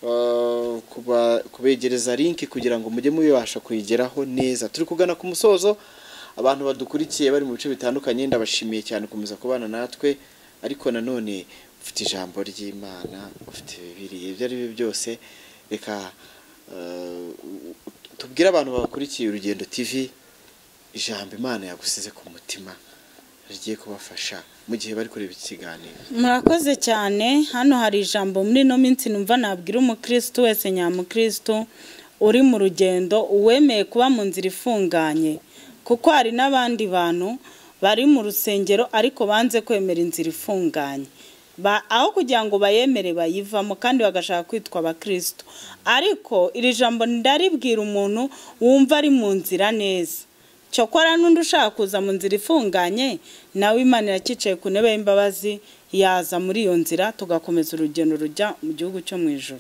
uh, kuba- kubegereza link kugira ngo mujye mubibasha kuyigeraho neza turi kugana ku musozo abantu badukurikiye bari mu bice bitandukanye ndabashimiye cyane gukomeza kubana natwe ariko nanone ufite ijambo ry'imana ufite bibiriye ibyo ari byo byose reka uh, tubwire abantu babakurikiye urugendo tv ijambo imana yagusize ku mutima rigiye kubafasha mu gihe bari kureba iki kiganiro murakoze cyane hano hari ijambo muri ino minsi numva nabwira umukirisitu wese nyamukirisitu uri mu rugendo uwemeye kuba mu nzira ifunganye kuko hari n'abandi bantu bari mu rusengero ariko banze kwemera inzira ifunganye Ba- aho kugira ngo bayemere bayivamo kandi bagashaka kwitwa abakirisitu ariko iri jambo ndaribwira umuntu wumva ari mu nzira neza cyokora n'undi ushaka kuza mu nzira ifunganye nawe imana irakicaye ku ntebe y'imbabazi yaza muri iyo nzira tugakomeza urugendo rujya mu gihugu cyo mu ijoro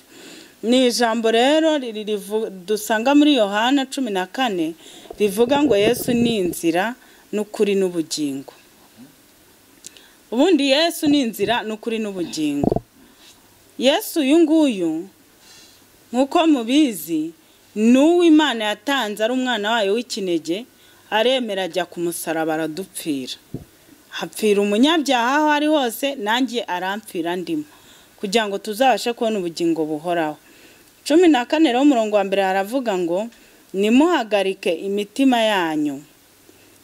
ni ijambo rero riri rivu- dusanga muri yohana cumi na kane rivuga ngo yesu ni inzira n'ukuri n'ubugingo ubundi yesu ni inzira n'ukuri n'ubugingo yesu uyu nguyu nk'uko mubizi ni uwo imana yatanze ari umwana wayo w'ikinege aremera ajya ku musaraba aradupfira hapfira umunyabyaha aho ari hose nanjye arampfira ndimo kugira ngo tuzabashe kubona ubugingo buhoraho cumi na kane rero umurongo wa mbere haravuga ngo nimuhagarike imitima yanyu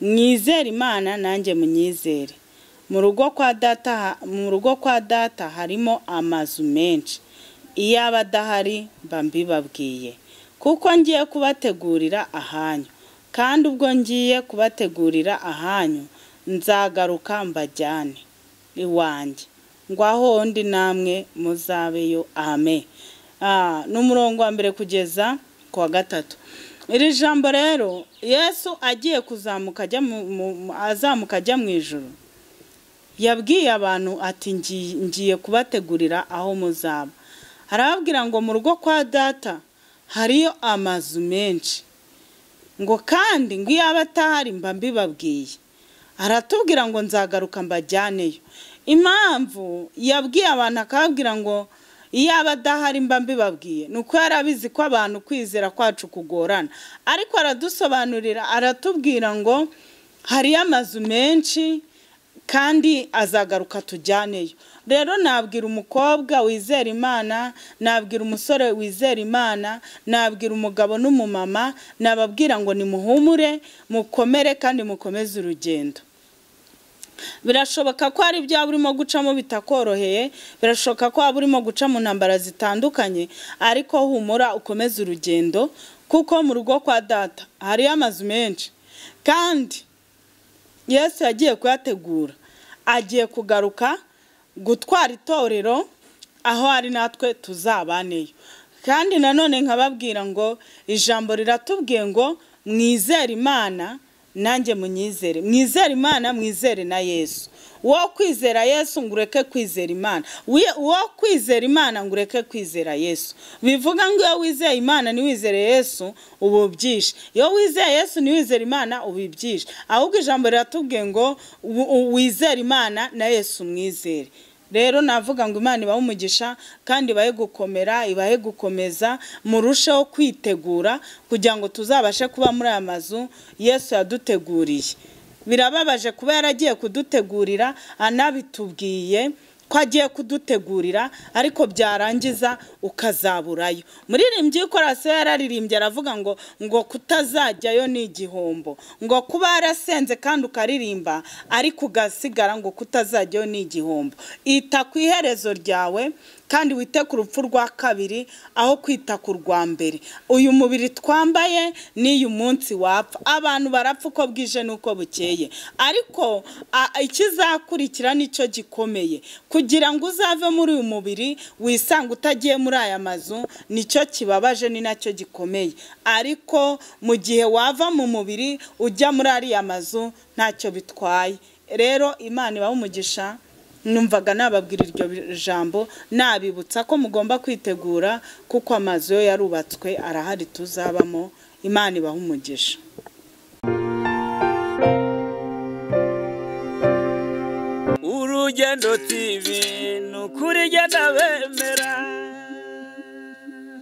mwizere imana nanjye munyizere mu rugo kwa data ha- mu rugo kwa data harimo amazu menshi iyo aba adahari mba mbibabwiye kuko ngiye kubategurira ahanyu kandi ubwo ngiye kubategurira ahanyu nzagaruka mbajyane iwanjye ngwaho ndi namwe muzabeyo ame Ah, ni umurongo wa mbere kugeza ku wa gatatu iri jambo rero yesu agiye kuzamuka ajya mu- mu- mu- azamuka ajya mu ijoro yabwiye abantu ati "Ngi- ngiye kubategurira aho muzaba arababwira ngo mu rugo kwa data hariyo amazu menshi ngo kandi ngo iyo aba atahari mba mbibabwiye aratubwira ngo nzagaruka mbajyaneyo impamvu yabwiye abantu akababwira ngo iyo aba adahari mba mbibabwiye ni uko yari abizi ko abantu kwizera kwacu kugorana ariko aradusobanurira aratubwira ngo hariyo amazu menshi kandi azagaruka tujyaneyo rero nabwira umukobwa wizera imana nabwira umusore wizera imana nabwira umugabo n'umumama nababwira ngo nimuhumure mukomere kandi mukomeze urugendo birashoboka ko hari ibyaha urimo gucamo bitakoroheye birashoboka ko waba urimo guca mu ntambara zitandukanye ariko humura ukomeze urugendo kuko mu rugo kwa data hariyo amazu menshi kandi yesu yagiye kuyategura agiye kugaruka gutwara itorero aho ari natwe tuzabaneyo kandi nanone nkababwira ngo ijambo riratubwiye ngo mwizere imana nanjye munyizere mwizere imana mwizere na yesu uwo kwizera yesu ngo ureke kwizera imana Wiye- uwo kwizera imana ngo ureke kwizera yesu bivuga ngo iyo wizeye imana niwizere yesu uba ubyishe iyo wizeye yesu niwizere imana uba ibyishe ahubwo ijambo riratubwiye ngo u- u- wizere imana na yesu mwizere rero navuga ngo imana ibahe umugisha kandi ibahe gukomera ibahe gukomeza murusheho kwitegura kugira ngo tuzabashe kuba muri aya mazu yesu yaduteguriye birababaje kuba yaragiye kudutegurira anabitubwiye ko agiye kudutegurira ariko byarangiza ukazaburayo muririmbyi w'ikorasi we yararirimbye aravuga ngo ngo kutazajyayo ni igihombo ngo kuba yarasenze kandi ukaririmba ariko ugasigara ngo kutazajyayo ni igihombo ita ku iherezo ryawe kandi wite ku rupfu rwa kabiri aho kwita ku rwa mbere uyu mubiri twambaye n'uyu munsi wapfa abantu barapfa uko bwije n'uko bukeye ariko a- ikizakurikira nicyo gikomeye kugira ngo uzave muri uyu mubiri wisange utagiye muri aya mazu nicyo kibabaje ni nacyo gikomeye ariko mu gihe wava mu mubiri ujya muri ariya mazu ntacyo bitwaye rero imana ibaha umugisha numvaga nababwira iryo jambo nabibutsa ko mugomba kwitegura kuko amazu yo yarubatswe arahari tuzabamo imana ibaha umugisha urugendo tv ni ukuri jya ndabemera